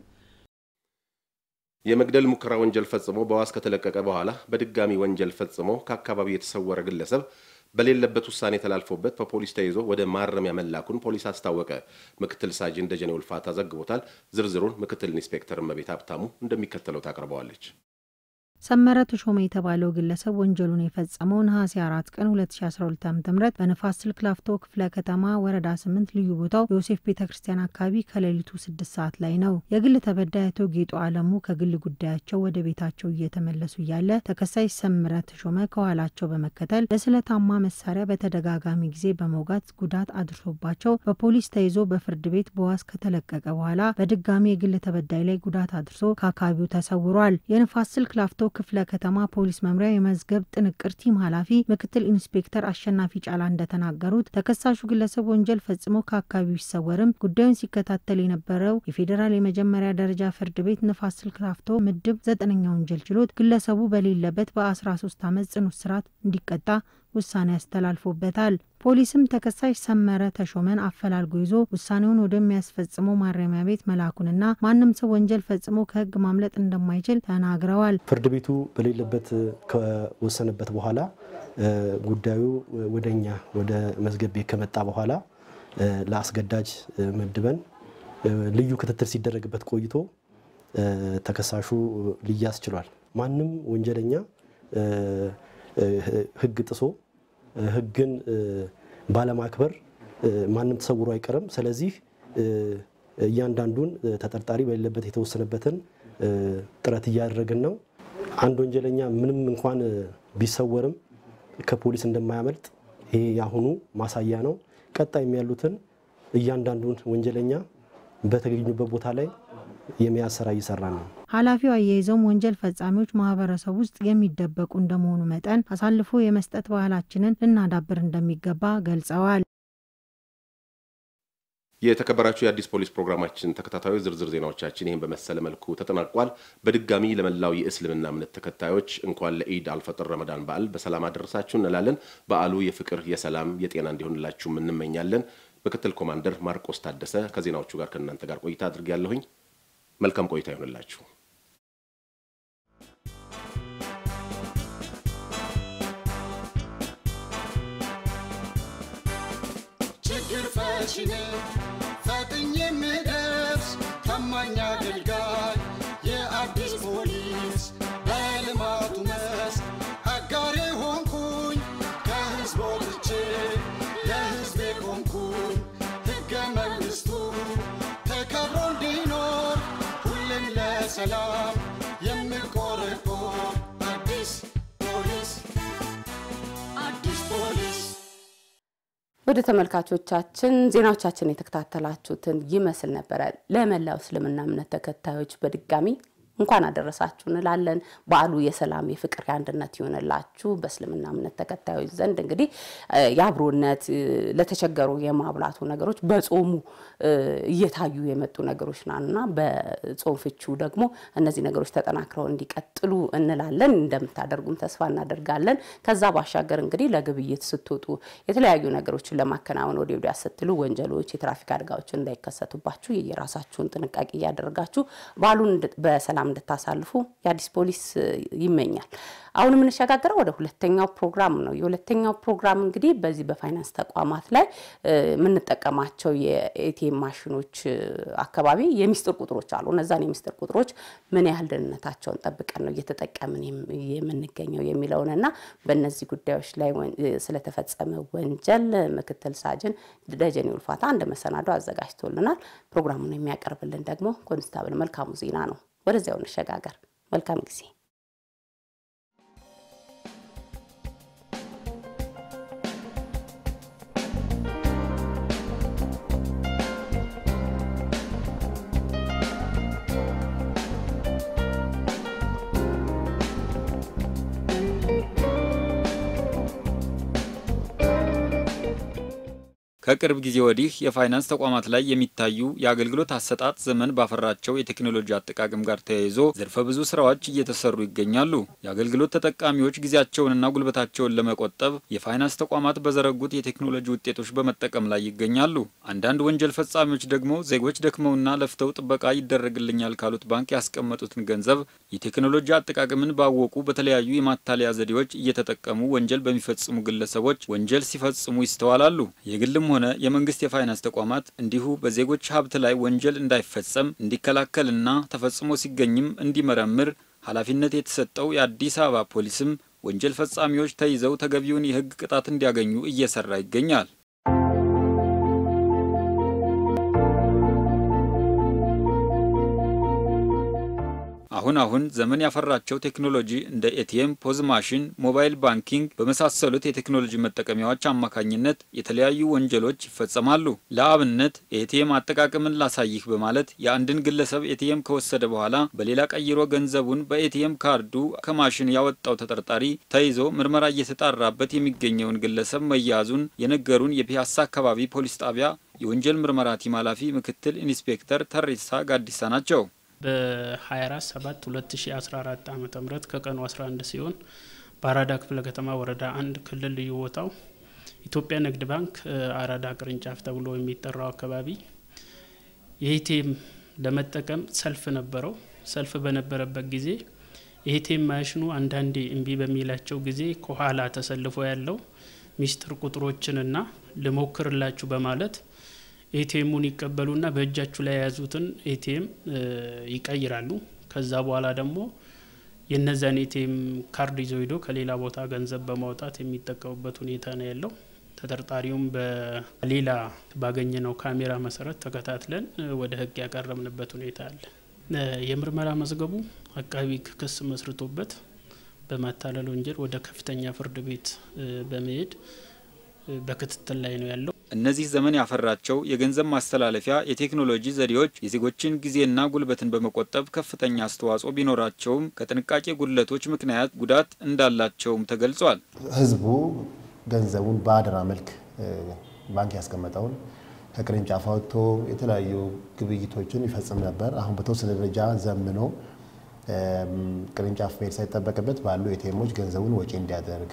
የመግደል ሙከራ ወንጀል ፈጽሞ በዋስ ከተለቀቀ በኋላ በድጋሚ ወንጀል ፈጽሞ ከአካባቢው የተሰወረ ግለሰብ በሌለበት ውሳኔ ተላልፎበት በፖሊስ ተይዞ ወደ ማረሚያ መላኩን ፖሊስ አስታወቀ። ምክትል ሳጅን ደጀኔ ውልፋታ ዘግቦታል። ዝርዝሩን ምክትል ኢንስፔክተር እመቤት ሀብታሙ እንደሚከተለው ታቀርበዋለች። ሰመረ ተሾመ የተባለው ግለሰብ ወንጀሉን የፈጸመው ነሐሴ አራት ቀን 2012 ዓ ም በንፋስ ስልክ ላፍቶ ክፍለ ከተማ ወረዳ ስምንት ልዩ ቦታው ዮሴፍ ቤተ ክርስቲያን አካባቢ ከሌሊቱ ስድስት ሰዓት ላይ ነው። የግል ተበዳይ አቶ ጌጡ አለሙ ከግል ጉዳያቸው ወደ ቤታቸው እየተመለሱ እያለ ተከሳሽ ሰመረ ተሾመ ከኋላቸው በመከተል ለስለታማ መሳሪያ በተደጋጋሚ ጊዜ በመውጋት ጉዳት አድርሶባቸው በፖሊስ ተይዞ በፍርድ ቤት በዋስ ከተለቀቀ በኋላ በድጋሚ የግል ተበዳይ ላይ ጉዳት አድርሶ ከአካባቢው ተሰውሯል። የንፋስ ስልክ ላፍቶ ክፍለ ከተማ ፖሊስ መምሪያ የመዝገብ ጥንቅር ቲም ኃላፊ ምክትል ኢንስፔክተር አሸናፊ ጫላ እንደተናገሩት ተከሳሹ ግለሰብ ወንጀል ፈጽሞ ከአካባቢው ሲሰወርም ጉዳዩን ሲከታተል የነበረው የፌዴራል የመጀመሪያ ደረጃ ፍርድ ቤት ንፋስ ስልክ ላፍቶ ምድብ ዘጠነኛ ወንጀል ችሎት ግለሰቡ በሌለበት በ13 ዓመት ጽኑ እስራት እንዲቀጣ ውሳኔ ያስተላልፎበታል። ፖሊስም ተከሳሽ ሰመረ ተሾመን አፈላልጎ ይዞ ውሳኔውን ወደሚያስፈጽመው ማረሚያ ቤት መላኩንና ማንም ሰው ወንጀል ፈጽሞ ከሕግ ማምለጥ እንደማይችል ተናግረዋል። ፍርድ ቤቱ በሌለበት ከወሰነበት በኋላ ጉዳዩ ወደኛ ወደ መዝገብ ቤት ከመጣ በኋላ ለአስገዳጅ መድበን ልዩ ክትትል ሲደረግበት ቆይቶ ተከሳሹ ሊያዝ ችሏል። ማንም ወንጀለኛ ሕግ ጥሶ ሕግን ባለማክበር ማንም ተሰውሮ አይቀርም። ስለዚህ እያንዳንዱን ተጠርጣሪ በሌለበት የተወሰነበትን ጥረት እያደረግን ነው። አንድ ወንጀለኛ ምንም እንኳን ቢሰወርም ከፖሊስ እንደማያመልጥ ይሄ የአሁኑ ማሳያ ነው። ቀጣይም ያሉትን እያንዳንዱን ወንጀለኛ በተገኙበት ቦታ ላይ የመያዝ ስራ እየሰራ ነው። ኃላፊው አያይዘውም ወንጀል ፈጻሚዎች ማህበረሰብ ውስጥ የሚደበቁ እንደመሆኑ መጠን አሳልፎ የመስጠት ባህላችንን ልናዳብር እንደሚገባ ገልጸዋል። የተከበራችሁ የአዲስ ፖሊስ ፕሮግራማችን ተከታታዮች ዝርዝር ዜናዎቻችን ይህን በመሰለ መልኩ ተጠናቋል። በድጋሚ ለመላው የእስልምና እምነት ተከታዮች እንኳን ለኢድ አልፈጥር ረመዳን በዓል በሰላም አደረሳችሁ እንላለን። በዓሉ የፍቅር፣ የሰላም፣ የጤና እንዲሆንላችሁም እንመኛለን። ምክትል ኮማንደር ማርቆስ ታደሰ ከዜናዎቹ ጋር ከእናንተ ጋር ቆይታ አድርጌያለሁኝ። መልካም ቆይታ ይሆንላችሁ። ችግር ፈቺ ነኝ ፈጥኜ የምደርስ ታማኝ አገልጋይ የአዲስ ፖሊስ በልማቱ መስክ አጋሬ ሆንኩኝ ከህዝብ ወጥቼ ለህዝቤ ቆምኩኝ ሕገ መንግሥቱ ተከብሮ እንዲኖር ሁሌም ለሰላም የምቆረቆር አዲስ ፖሊስ አዲስ ፖሊስ ወደ ተመልካቾቻችን ዜናዎቻችን የተከታተላችሁትን ይመስል ነበረ። ለመላው እስልምና እምነት ተከታዮች በድጋሚ እንኳን አደረሳችሁ እንላለን። በዓሉ የሰላም የፍቅር፣ የአንድነት ይሆንላችሁ። በእስልምና እምነት ተከታዮች ዘንድ እንግዲህ የአብሮነት ለተቸገሩ የማብላቱ ነገሮች በጾሙ እየታዩ የመጡ ነገሮች ናና በጾም ፍቹ ደግሞ እነዚህ ነገሮች ተጠናክረው እንዲቀጥሉ እንላለን። እንደምታደርጉም ተስፋ እናደርጋለን። ከዛ ባሻገር እንግዲህ ለግብይት ስትወጡ የተለያዩ ነገሮችን ለማከናወን ወደ ወዲያ ስትሉ ወንጀሎች፣ የትራፊክ አደጋዎችን እንዳይከሰቱባችሁ የየራሳችሁን ጥንቃቄ እያደረጋችሁ በዓሉን በሰላም እንድታሳልፉ የአዲስ ፖሊስ ይመኛል። አሁን የምንሸጋገረው ወደ ሁለተኛው ፕሮግራም ነው። የሁለተኛው ፕሮግራም እንግዲህ በዚህ በፋይናንስ ተቋማት ላይ የምንጠቀማቸው የኤቲኤም ማሽኖች አካባቢ የሚስጥር ቁጥሮች አሉ። እነዛን የሚስጥር ቁጥሮች ምን ያህል ደህንነታቸውን ጠብቀን ነው እየተጠቀምን የምንገኘው የሚለውን እና በእነዚህ ጉዳዮች ላይ ስለተፈጸመ ወንጀል ምክትል ሳጅን ደጀኔ ውልፋታ አንድ መሰናዶ አዘጋጅቶልናል። ፕሮግራሙን የሚያቀርብልን ደግሞ ኮንስታብል መልካሙ ዜና ነው። ወደዚያው እንሸጋገር። መልካም ጊዜ። ከቅርብ ጊዜ ወዲህ የፋይናንስ ተቋማት ላይ የሚታዩ የአገልግሎት አሰጣጥ ዘመን ባፈራቸው የቴክኖሎጂ አጠቃቀም ጋር ተያይዞ ዘርፈ ብዙ ስራዎች እየተሰሩ ይገኛሉ። የአገልግሎት ተጠቃሚዎች ጊዜያቸውንና ጉልበታቸውን ለመቆጠብ የፋይናንስ ተቋማት በዘረጉት የቴክኖሎጂ ውጤቶች በመጠቀም ላይ ይገኛሉ። አንዳንድ ወንጀል ፈጻሚዎች ደግሞ ዜጎች ደክመውና ለፍተው ጥበቃ ይደረግልኛል ካሉት ባንክ ያስቀመጡትን ገንዘብ የቴክኖሎጂ አጠቃቀምን ባወቁ በተለያዩ የማታለያ ዘዴዎች እየተጠቀሙ ወንጀል በሚፈጽሙ ግለሰቦች ወንጀል ሲፈጽሙ ይስተዋላሉ። የግልም ሆነ የመንግስት የፋይናንስ ተቋማት እንዲሁ በዜጎች ሀብት ላይ ወንጀል እንዳይፈጸም እንዲከላከልና ተፈጽሞ ሲገኝም እንዲመረምር ኃላፊነት የተሰጠው የአዲስ አበባ ፖሊስም ወንጀል ፈጻሚዎች ተይዘው ተገቢውን የሕግ ቅጣት እንዲያገኙ እየሰራ ይገኛል። አሁን አሁን ዘመን ያፈራቸው ቴክኖሎጂ እንደ ኤቲኤም፣ ፖዝ ማሽን፣ ሞባይል ባንኪንግ በመሳሰሉት የቴክኖሎጂ መጠቀሚያዎች አማካኝነት የተለያዩ ወንጀሎች ይፈጸማሉ። ለአብነት የኤቲኤም አጠቃቀምን ላሳይህ በማለት የአንድን ግለሰብ ኤቲኤም ከወሰደ በኋላ በሌላ ቀይሮ ገንዘቡን በኤቲኤም ካርዱ ከማሽን ያወጣው ተጠርጣሪ ተይዞ ምርመራ እየተጣራበት የሚገኘውን ግለሰብ መያዙን የነገሩን የፒያሳ አካባቢ ፖሊስ ጣቢያ የወንጀል ምርመራ ቲም ኃላፊ ምክትል ኢንስፔክተር ተሬሳ ጋዲሳ ናቸው። በ24 7 2014 ዓ ም ከቀኑ 11 ሲሆን በአራዳ ክፍለ ከተማ ወረዳ አንድ ክልል ልዩ ቦታው ኢትዮጵያ ንግድ ባንክ አራዳ ቅርንጫፍ ተብሎ የሚጠራው አካባቢ የኤቲኤም ለመጠቀም ሰልፍ ነበረው። ሰልፍ በነበረበት ጊዜ የኤቲኤም ማሽኑ አንዳንዴ እምቢ በሚላቸው ጊዜ ከኋላ ተሰልፎ ያለው ሚስጥር ቁጥሮችንና ልሞክርላችሁ በማለት ኤቲኤሙን ይቀበሉና በእጃችሁ ላይ የያዙትን ኤቲኤም ይቀይራሉ። ከዛ በኋላ ደግሞ የነዛን ኤቲኤም ካርድ ይዘው ሄዶ ከሌላ ቦታ ገንዘብ በማውጣት የሚጠቀሙበት ሁኔታ ነው ያለው። ተጠርጣሪውም በሌላ ባገኘነው ካሜራ መሰረት ተከታትለን ወደ ሕግ ያቀረብንበት ሁኔታ አለ። የምርመራ መዝገቡ አቃቢ ክስ መስርቶበት በማታለል ወንጀል ወደ ከፍተኛ ፍርድ ቤት በመሄድ በክትትል ላይ ነው ያለው። እነዚህ ዘመን ያፈራቸው የገንዘብ ማስተላለፊያ የቴክኖሎጂ ዘዴዎች የዜጎችን ጊዜና ጉልበትን በመቆጠብ ከፍተኛ አስተዋጽኦ ቢኖራቸውም ከጥንቃቄ ጉድለቶች ምክንያት ጉዳት እንዳላቸውም ተገልጿል። ህዝቡ ገንዘቡን በአደራ መልክ ባንክ ያስቀመጠውን ከቅርንጫፍ አውጥቶ የተለያዩ ግብይቶችን ይፈጽም ነበር። አሁን በተወሰነ ደረጃ ዘምኖ ቅርንጫፍ መሄድ ሳይጠበቅበት ባሉ ኤቲኤሞች ገንዘቡን ወጪ እንዲያደርግ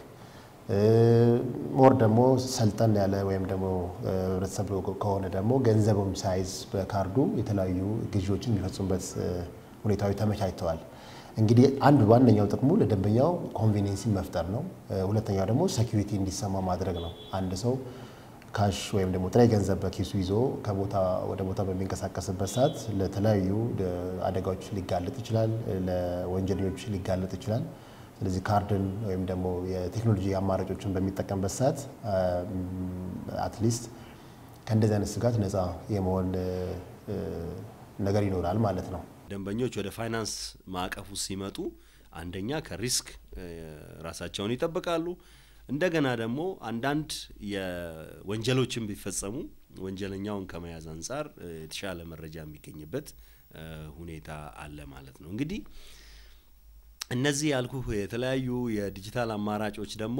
ሞር ደግሞ ሰልጠን ያለ ወይም ደግሞ ህብረተሰብ ከሆነ ደግሞ ገንዘቡም ሳይዝ በካርዱ የተለያዩ ግዢዎችን የሚፈጽሙበት ሁኔታዎች ተመቻችተዋል። እንግዲህ አንድ ዋነኛው ጥቅሙ ለደንበኛው ኮንቬኒንሲ መፍጠር ነው። ሁለተኛው ደግሞ ሴኪሪቲ እንዲሰማ ማድረግ ነው። አንድ ሰው ካሽ ወይም ደግሞ ጥሬ ገንዘብ በኪሱ ይዞ ከቦታ ወደ ቦታ በሚንቀሳቀስበት ሰዓት ለተለያዩ አደጋዎች ሊጋለጥ ይችላል፣ ለወንጀለኞች ሊጋለጥ ይችላል። ስለዚህ ካርድን ወይም ደግሞ የቴክኖሎጂ አማራጮችን በሚጠቀምበት ሰዓት አትሊስት ከእንደዚህ አይነት ስጋት ነፃ የመሆን ነገር ይኖራል ማለት ነው። ደንበኞች ወደ ፋይናንስ ማዕቀፉ ሲመጡ አንደኛ ከሪስክ ራሳቸውን ይጠብቃሉ። እንደገና ደግሞ አንዳንድ የወንጀሎችን ቢፈጸሙ ወንጀለኛውን ከመያዝ አንጻር የተሻለ መረጃ የሚገኝበት ሁኔታ አለ ማለት ነው። እንግዲህ እነዚህ ያልኩ የተለያዩ የዲጂታል አማራጮች ደግሞ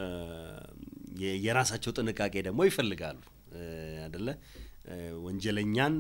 የራሳቸው ጥንቃቄ ደግሞ ይፈልጋሉ አደለ? ወንጀለኛን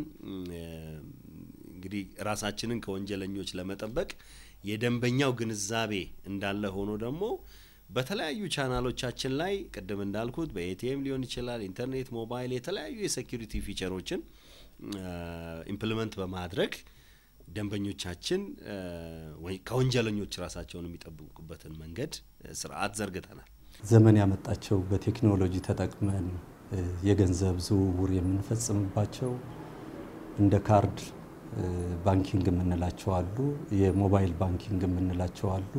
እንግዲህ ራሳችንን ከወንጀለኞች ለመጠበቅ የደንበኛው ግንዛቤ እንዳለ ሆኖ ደግሞ በተለያዩ ቻናሎቻችን ላይ ቅድም እንዳልኩት በኤቲኤም ሊሆን ይችላል፣ ኢንተርኔት፣ ሞባይል የተለያዩ የሴኪሪቲ ፊቸሮችን ኢምፕሊመንት በማድረግ ደንበኞቻችን ከወንጀለኞች ራሳቸውን የሚጠብቁበትን መንገድ ስርዓት ዘርግተናል። ዘመን ያመጣቸው በቴክኖሎጂ ተጠቅመን የገንዘብ ዝውውር የምንፈጽምባቸው እንደ ካርድ ባንኪንግ የምንላቸው አሉ፣ የሞባይል ባንኪንግ የምንላቸው አሉ።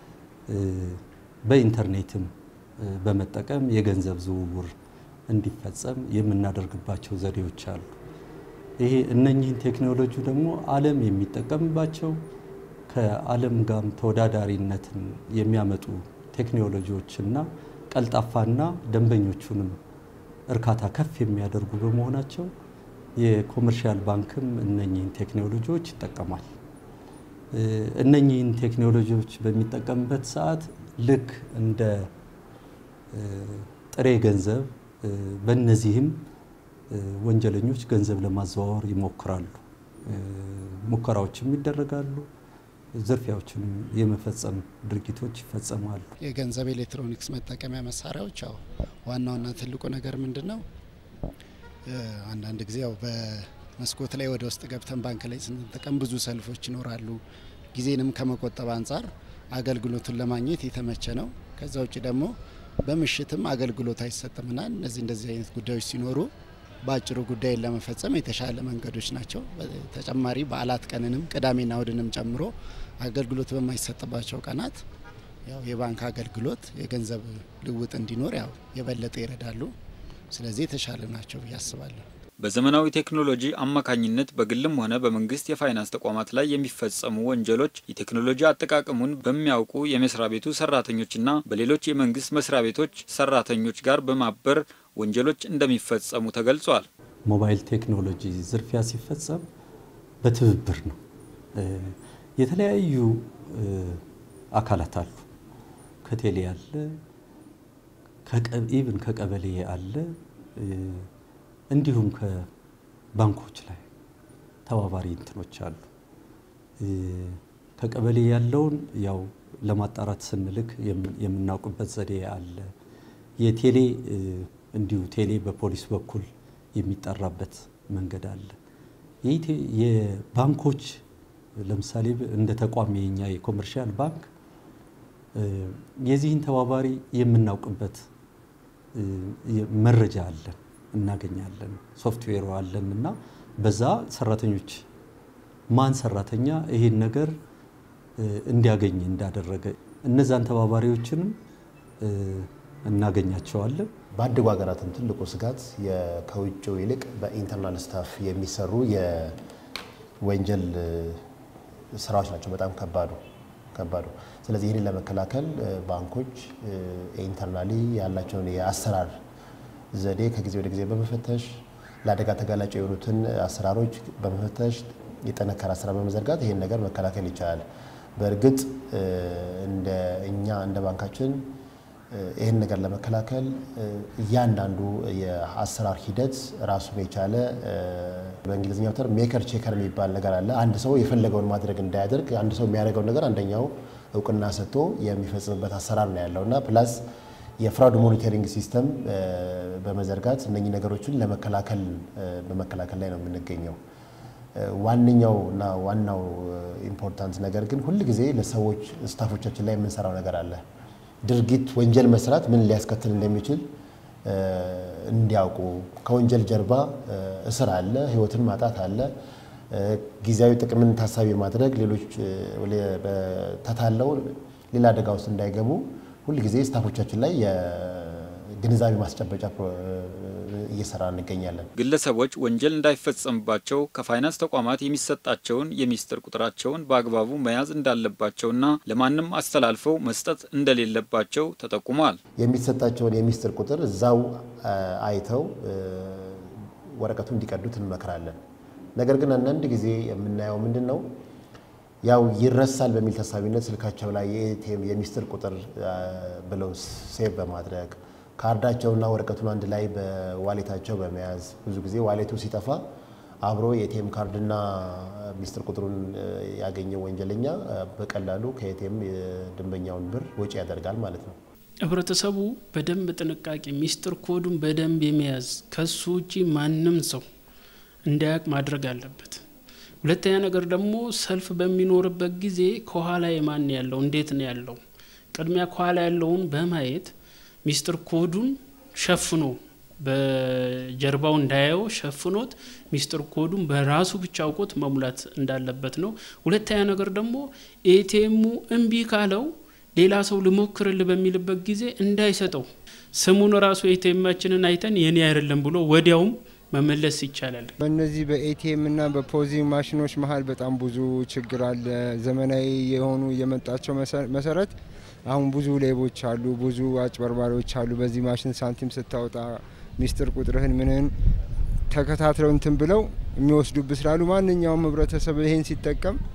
በኢንተርኔትም በመጠቀም የገንዘብ ዝውውር እንዲፈጸም የምናደርግባቸው ዘዴዎች አሉ። ይሄ እነኚህን ቴክኖሎጂ ደግሞ ዓለም የሚጠቀምባቸው ከዓለም ጋርም ተወዳዳሪነትን የሚያመጡ ቴክኖሎጂዎችና ቀልጣፋና ደንበኞቹንም እርካታ ከፍ የሚያደርጉ በመሆናቸው የኮመርሻል ባንክም እነኚህን ቴክኖሎጂዎች ይጠቀማል። እነኚህን ቴክኖሎጂዎች በሚጠቀምበት ሰዓት ልክ እንደ ጥሬ ገንዘብ በእነዚህም ወንጀለኞች ገንዘብ ለማዘዋወር ይሞክራሉ። ሙከራዎችም ይደረጋሉ። ዝርፊያዎችንም የመፈጸም ድርጊቶች ይፈጸማሉ። የገንዘብ ኤሌክትሮኒክስ መጠቀሚያ መሳሪያዎች ያው ዋናውና ትልቁ ነገር ምንድን ነው? አንዳንድ ጊዜ ያው በመስኮት ላይ ወደ ውስጥ ገብተን ባንክ ላይ ስንጠቀም ብዙ ሰልፎች ይኖራሉ። ጊዜንም ከመቆጠብ አንጻር አገልግሎቱን ለማግኘት የተመቸ ነው። ከዛ ውጭ ደግሞ በምሽትም አገልግሎት አይሰጥምና እነዚህ እንደዚህ አይነት ጉዳዮች ሲኖሩ በአጭሩ ጉዳይን ለመፈጸም የተሻለ መንገዶች ናቸው። ተጨማሪ በዓላት ቀንንም ቅዳሜና እሁድንም ጨምሮ አገልግሎት በማይሰጥባቸው ቀናት ያው የባንክ አገልግሎት የገንዘብ ልውጥ እንዲኖር ያው የበለጠ ይረዳሉ። ስለዚህ የተሻለ ናቸው ብዬ አስባለሁ። በዘመናዊ ቴክኖሎጂ አማካኝነት በግልም ሆነ በመንግስት የፋይናንስ ተቋማት ላይ የሚፈጸሙ ወንጀሎች የቴክኖሎጂ አጠቃቀሙን በሚያውቁ የመስሪያ ቤቱ ሰራተኞችና በሌሎች የመንግስት መስሪያ ቤቶች ሰራተኞች ጋር በማበር ወንጀሎች እንደሚፈጸሙ ተገልጿል። ሞባይል ቴክኖሎጂ ዝርፊያ ሲፈጸም በትብብር ነው። የተለያዩ አካላት አሉ። ከቴሌ አለ፣ ኢቭን ከቀበሌ አለ እንዲሁም ከባንኮች ላይ ተባባሪ እንትኖች አሉ። ከቀበሌ ያለውን ያው ለማጣራት ስንልክ የምናውቅበት ዘዴ አለ። የቴሌ እንዲሁ ቴሌ በፖሊስ በኩል የሚጠራበት መንገድ አለ። የባንኮች ለምሳሌ እንደ ተቋም የኛ የኮመርሻል ባንክ የዚህን ተባባሪ የምናውቅበት መረጃ አለን እናገኛለን። ሶፍትዌሩ አለን እና በዛ ሰራተኞች ማን ሰራተኛ ይሄን ነገር እንዲያገኝ እንዳደረገ እነዛን ተባባሪዎችንም እናገኛቸዋለን። ባደጉ ሀገራትም ትልቁ ስጋት ከውጭው ይልቅ በኢንተርናል ስታፍ የሚሰሩ የወንጀል ስራዎች ናቸው። በጣም ከባዱ ከባዱ። ስለዚህ ይህንን ለመከላከል ባንኮች ኢንተርናሊ ያላቸውን የአሰራር ዘዴ ከጊዜ ወደ ጊዜ በመፈተሽ ለአደጋ ተጋላጭ የሆኑትን አሰራሮች በመፈተሽ የጠነከረ አሰራር በመዘርጋት ይህን ነገር መከላከል ይቻላል። በእርግጥ እንደ እኛ እንደ ባንካችን ይህን ነገር ለመከላከል እያንዳንዱ የአሰራር ሂደት ራሱን የቻለ በእንግሊዝኛው ተርም ሜከር ቼከር የሚባል ነገር አለ። አንድ ሰው የፈለገውን ማድረግ እንዳያደርግ አንድ ሰው የሚያደርገውን ነገር አንደኛው እውቅና ሰጥቶ የሚፈጽምበት አሰራር ነው ያለው እና ፕላስ የፍራውድ ሞኒተሪንግ ሲስተም በመዘርጋት እነኚህ ነገሮችን ለመከላከል በመከላከል ላይ ነው የምንገኘው። ዋነኛው እና ዋናው ኢምፖርታንት ነገር ግን ሁል ጊዜ ለሰዎች ስታፎቻችን ላይ የምንሰራው ነገር አለ። ድርጊት ወንጀል መስራት ምን ሊያስከትል እንደሚችል እንዲያውቁ ከወንጀል ጀርባ እስር አለ፣ ህይወትን ማጣት አለ፣ ጊዜያዊ ጥቅምን ታሳቢ ማድረግ ሌሎች ተታለው ሌላ አደጋ ውስጥ እንዳይገቡ ሁልጊዜ ስታፎቻችን ላይ የግንዛቤ ማስጨበጫ እየሰራ እንገኛለን። ግለሰቦች ወንጀል እንዳይፈጸምባቸው ከፋይናንስ ተቋማት የሚሰጣቸውን የሚስጥር ቁጥራቸውን በአግባቡ መያዝ እንዳለባቸውና ለማንም አስተላልፈው መስጠት እንደሌለባቸው ተጠቁሟል። የሚሰጣቸውን የሚስጥር ቁጥር እዛው አይተው ወረቀቱ እንዲቀዱት እንመክራለን። ነገር ግን አንዳንድ ጊዜ የምናየው ምንድን ነው ያው ይረሳል በሚል ተሳቢነት ስልካቸው ላይ የኤቲኤም የሚስጥር ቁጥር ብለው ሴቭ በማድረግ ካርዳቸውና ወረቀቱን አንድ ላይ በዋሌታቸው በመያዝ ብዙ ጊዜ ዋሌቱ ሲጠፋ አብሮ የኤቲኤም ካርድና ሚስጥር ቁጥሩን ያገኘው ወንጀለኛ በቀላሉ ከኤቲኤም የደንበኛውን ብር ወጪ ያደርጋል ማለት ነው። ህብረተሰቡ በደንብ ጥንቃቄ ሚስጥር ኮዱን በደንብ የመያዝ ከሱ ውጪ ማንም ሰው እንዳያውቅ ማድረግ አለበት። ሁለተኛ ነገር ደግሞ ሰልፍ በሚኖርበት ጊዜ ከኋላ የማን ያለው እንዴት ነው ያለው፣ ቅድሚያ ከኋላ ያለውን በማየት ሚስጥር ኮዱን ሸፍኖ በጀርባው እንዳያየው ሸፍኖት ሚስጥር ኮዱን በራሱ ብቻ አውቆት መሙላት እንዳለበት ነው። ሁለተኛ ነገር ደግሞ ኤቲኤሙ እምቢ ካለው ሌላ ሰው ልሞክርል በሚልበት ጊዜ እንዳይሰጠው ስሙን ራሱ ኤቲኤማችንን አይተን የኔ አይደለም ብሎ ወዲያውም መመለስ ይቻላል። በእነዚህ በኤቲኤም እና በፖዚንግ ማሽኖች መሀል በጣም ብዙ ችግር አለ። ዘመናዊ የሆኑ የመጣቸው መሰረት አሁን ብዙ ሌቦች አሉ፣ ብዙ አጭበርባሪዎች አሉ። በዚህ ማሽን ሳንቲም ስታወጣ ሚስጥር ቁጥርህን ምንህን ተከታትለው እንትን ብለው የሚወስዱብ ስላሉ ማንኛውም ህብረተሰብ ይሄን ሲጠቀም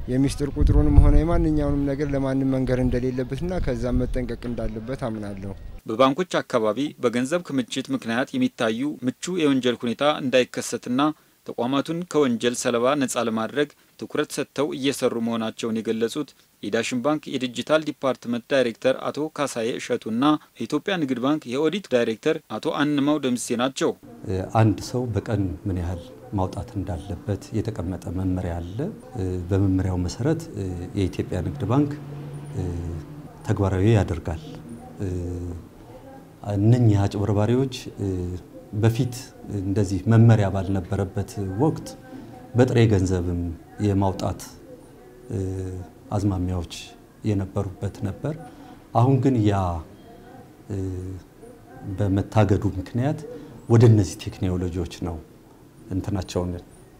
የሚስጥር ቁጥሩንም ሆነ የማንኛውንም ነገር ለማንም መንገር እንደሌለበትና ከዛም መጠንቀቅ እንዳለበት አምናለሁ። በባንኮች አካባቢ በገንዘብ ክምችት ምክንያት የሚታዩ ምቹ የወንጀል ሁኔታ እንዳይከሰትና ተቋማቱን ከወንጀል ሰለባ ነጻ ለማድረግ ትኩረት ሰጥተው እየሰሩ መሆናቸውን የገለጹት የዳሽን ባንክ የዲጂታል ዲፓርትመንት ዳይሬክተር አቶ ካሳዬ እሸቱና የኢትዮጵያ ንግድ ባንክ የኦዲት ዳይሬክተር አቶ አንማው ደምሴ ናቸው። አንድ ሰው በቀን ምን ያህል ማውጣት እንዳለበት የተቀመጠ መመሪያ አለ። በመመሪያው መሰረት የኢትዮጵያ ንግድ ባንክ ተግባራዊ ያደርጋል። እነኚህ አጭበርባሪዎች በፊት እንደዚህ መመሪያ ባልነበረበት ወቅት በጥሬ ገንዘብም የማውጣት አዝማሚያዎች የነበሩበት ነበር። አሁን ግን ያ በመታገዱ ምክንያት ወደ እነዚህ ቴክኖሎጂዎች ነው እንትናቸውን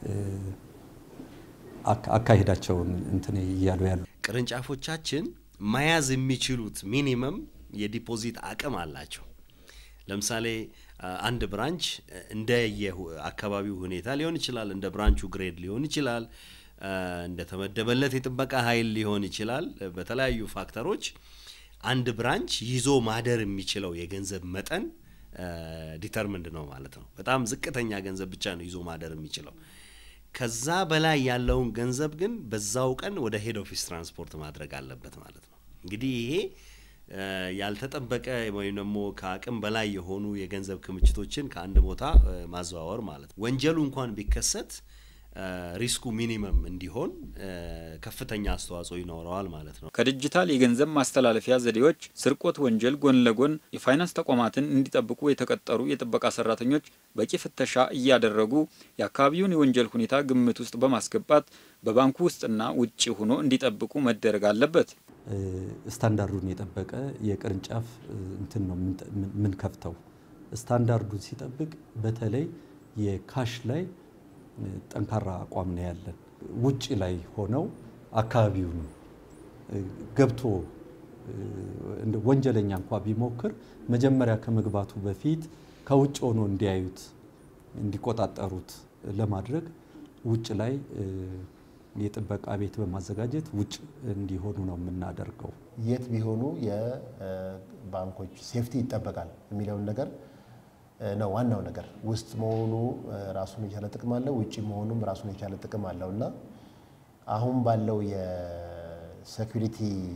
አካሄዳቸውን እንትን እያሉ ያሉ ቅርንጫፎቻችን መያዝ የሚችሉት ሚኒመም የዲፖዚት አቅም አላቸው። ለምሳሌ አንድ ብራንች እንደ የአካባቢው ሁኔታ ሊሆን ይችላል፣ እንደ ብራንቹ ግሬድ ሊሆን ይችላል፣ እንደተመደበለት የጥበቃ ኃይል ሊሆን ይችላል። በተለያዩ ፋክተሮች አንድ ብራንች ይዞ ማደር የሚችለው የገንዘብ መጠን ዲተርምንድ ነው ማለት ነው። በጣም ዝቅተኛ ገንዘብ ብቻ ነው ይዞ ማደር የሚችለው። ከዛ በላይ ያለውን ገንዘብ ግን በዛው ቀን ወደ ሄድ ኦፊስ ትራንስፖርት ማድረግ አለበት ማለት ነው። እንግዲህ ይሄ ያልተጠበቀ ወይም ደግሞ ከአቅም በላይ የሆኑ የገንዘብ ክምችቶችን ከአንድ ቦታ ማዘዋወር ማለት ነው። ወንጀሉ እንኳን ቢከሰት ሪስኩ ሚኒመም እንዲሆን ከፍተኛ አስተዋጽኦ ይኖረዋል ማለት ነው። ከዲጂታል የገንዘብ ማስተላለፊያ ዘዴዎች ስርቆት ወንጀል ጎን ለጎን የፋይናንስ ተቋማትን እንዲጠብቁ የተቀጠሩ የጥበቃ ሰራተኞች በቂ ፍተሻ እያደረጉ የአካባቢውን የወንጀል ሁኔታ ግምት ውስጥ በማስገባት በባንኩ ውስጥና ውጭ ሆኖ እንዲጠብቁ መደረግ አለበት። ስታንዳርዱን የጠበቀ የቅርንጫፍ እንትን ነው የምንከፍተው። ስታንዳርዱን ሲጠብቅ በተለይ የካሽ ላይ ጠንካራ አቋም ነው ያለን። ውጭ ላይ ሆነው አካባቢውን ገብቶ ወንጀለኛ እንኳ ቢሞክር መጀመሪያ ከመግባቱ በፊት ከውጭ ሆኖ እንዲያዩት እንዲቆጣጠሩት ለማድረግ ውጭ ላይ የጥበቃ ቤት በማዘጋጀት ውጭ እንዲሆኑ ነው የምናደርገው። የት ቢሆኑ የባንኮች ሴፍቲ ይጠበቃል የሚለውን ነገር ነው ዋናው ነገር። ውስጥ መሆኑ ራሱን የቻለ ጥቅም አለው፣ ውጭ መሆኑም ራሱን የቻለ ጥቅም አለው እና አሁን ባለው የሴኩሪቲ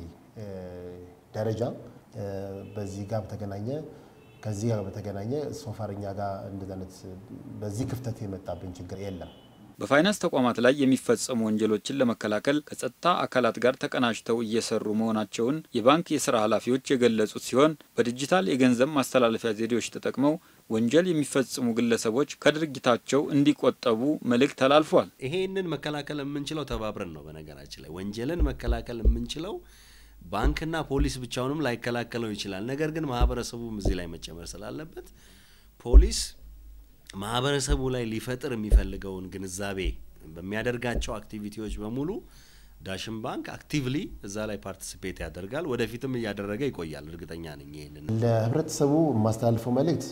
ደረጃ በዚህ ጋር በተገናኘ ከዚህ ጋር በተገናኘ ሶፋር እኛ ጋር እንደዚህ አይነት በዚህ ክፍተት የመጣብን ችግር የለም። በፋይናንስ ተቋማት ላይ የሚፈጸሙ ወንጀሎችን ለመከላከል ከጸጥታ አካላት ጋር ተቀናጅተው እየሰሩ መሆናቸውን የባንክ የስራ ኃላፊዎች የገለጹት ሲሆን በዲጂታል የገንዘብ ማስተላለፊያ ዘዴዎች ተጠቅመው ወንጀል የሚፈጽሙ ግለሰቦች ከድርጊታቸው እንዲቆጠቡ መልእክት ተላልፏል። ይሄንን መከላከል የምንችለው ተባብረን ነው። በነገራችን ላይ ወንጀልን መከላከል የምንችለው ባንክና ፖሊስ ብቻውንም ላይከላከለው ይችላል። ነገር ግን ማህበረሰቡም እዚህ ላይ መጨመር ስላለበት ፖሊስ ማህበረሰቡ ላይ ሊፈጥር የሚፈልገውን ግንዛቤ በሚያደርጋቸው አክቲቪቲዎች በሙሉ ዳሽን ባንክ አክቲቭሊ እዛ ላይ ፓርቲሲፔት ያደርጋል። ወደፊትም እያደረገ ይቆያል። እርግጠኛ ነኝ። ይሄንን ለህብረተሰቡ የማስተላልፈው መልእክት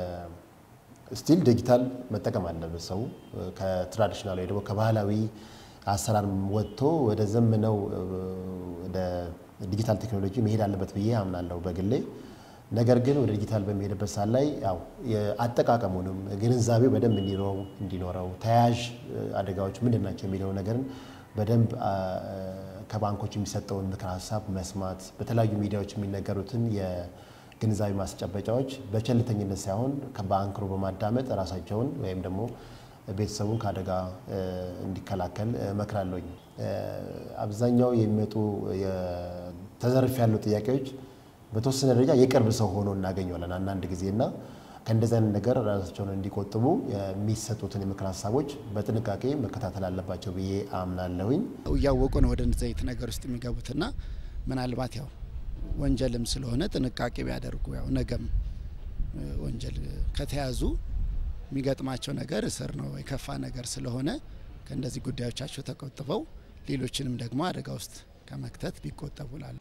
ስቲል ዲጂታል መጠቀም አለበት። ሰው ከትራዲሽናል ወይ ደግሞ ከባህላዊ አሰራር ወጥቶ ወደ ዘመነው ወደ ዲጂታል ቴክኖሎጂ መሄድ አለበት ብዬ አምናለሁ በግሌ። ነገር ግን ወደ ዲጂታል በሚሄድበት ሰዓት ላይ ያው የአጠቃቀሙንም ግንዛቤው በደንብ እንዲኖረው እንዲኖረው ተያያዥ አደጋዎች ምንድን ናቸው የሚለው ነገርን በደንብ ከባንኮች የሚሰጠውን ምክር ሀሳብ መስማት፣ በተለያዩ ሚዲያዎች የሚነገሩትን የግንዛቤ ማስጨበጫዎች በቸልተኝነት ሳይሆን በአንክሮ በማዳመጥ ራሳቸውን ወይም ደግሞ ቤተሰቡን ከአደጋ እንዲከላከል እመክራለሁኝ። አብዛኛው የሚመጡ ተዘርፍ ያሉ ጥያቄዎች በተወሰነ ደረጃ የቅርብ ሰው ሆኖ እናገኘዋለን አንዳንድ ጊዜ እና ከእንደዚህ አይነት ነገር ራሳቸውን እንዲቆጥቡ የሚሰጡትን የምክር ሀሳቦች በጥንቃቄ መከታተል አለባቸው ብዬ አምናለሁኝ። እያወቁ ነው ወደ እንደዚህ አይነት ነገር ውስጥ የሚገቡትና ምናልባት ያው ወንጀልም ስለሆነ ጥንቃቄ ቢያደርጉ ያው ነገም ወንጀል ከተያዙ የሚገጥማቸው ነገር እስር ነው የከፋ ነገር ስለሆነ ከእንደዚህ ጉዳዮቻቸው ተቆጥበው ሌሎችንም ደግሞ አደጋ ውስጥ ከመክተት ቢቆጠቡ ላሉ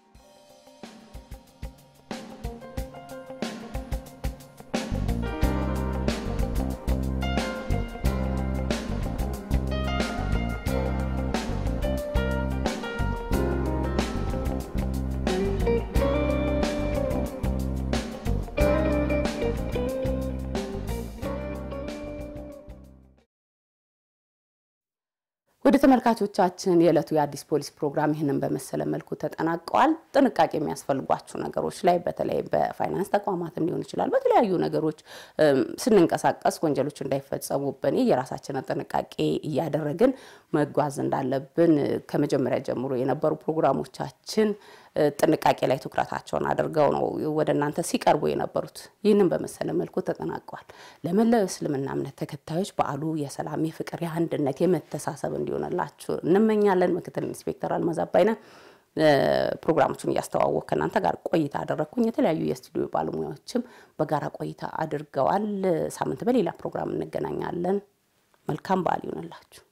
ወደ ተመልካቾቻችን የዕለቱ የአዲስ ፖሊስ ፕሮግራም ይህንን በመሰለ መልኩ ተጠናቀዋል። ጥንቃቄ የሚያስፈልጓችሁ ነገሮች ላይ በተለይ በፋይናንስ ተቋማትም ሊሆን ይችላል፣ በተለያዩ ነገሮች ስንንቀሳቀስ ወንጀሎች እንዳይፈጸሙብን የራሳችንን ጥንቃቄ እያደረግን መጓዝ እንዳለብን ከመጀመሪያ ጀምሮ የነበሩ ፕሮግራሞቻችን ጥንቃቄ ላይ ትኩረታቸውን አድርገው ነው ወደ እናንተ ሲቀርቡ የነበሩት። ይህንን በመሰለ መልኩ ተጠናቀዋል። ለመላው እስልምና እምነት ተከታዮች በዓሉ የሰላም፣ የፍቅር፣ የአንድነት፣ የመተሳሰብ እንዲሆንላችሁ እንመኛለን። ምክትል ኢንስፔክተር አልማዝ አባይነህ ፕሮግራሞቹን እያስተዋወቅ ከእናንተ ጋር ቆይታ አደረግኩኝ። የተለያዩ የስቱዲዮ ባለሙያዎችም በጋራ ቆይታ አድርገዋል። ሳምንት በሌላ ፕሮግራም እንገናኛለን። መልካም በዓል ይሆንላችሁ።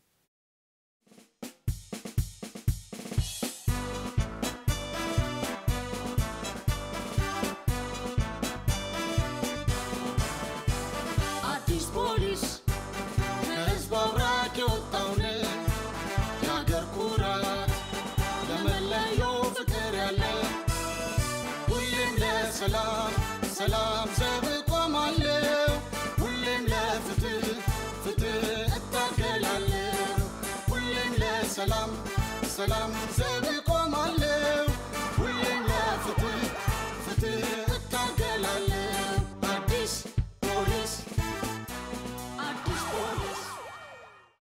አዲስ ፖሊስ ከህዝብ አብራክ የወጣውን የአገር ኩራት ለመለየው ፍቅር ያለ ሁሌም ለሰላም ሰላም ዘብ እቆማለሁ ሁሌም ለፍትህ ፍትህ እታገላለሁ ሁሌም ለሰላም ሰላም ዘብ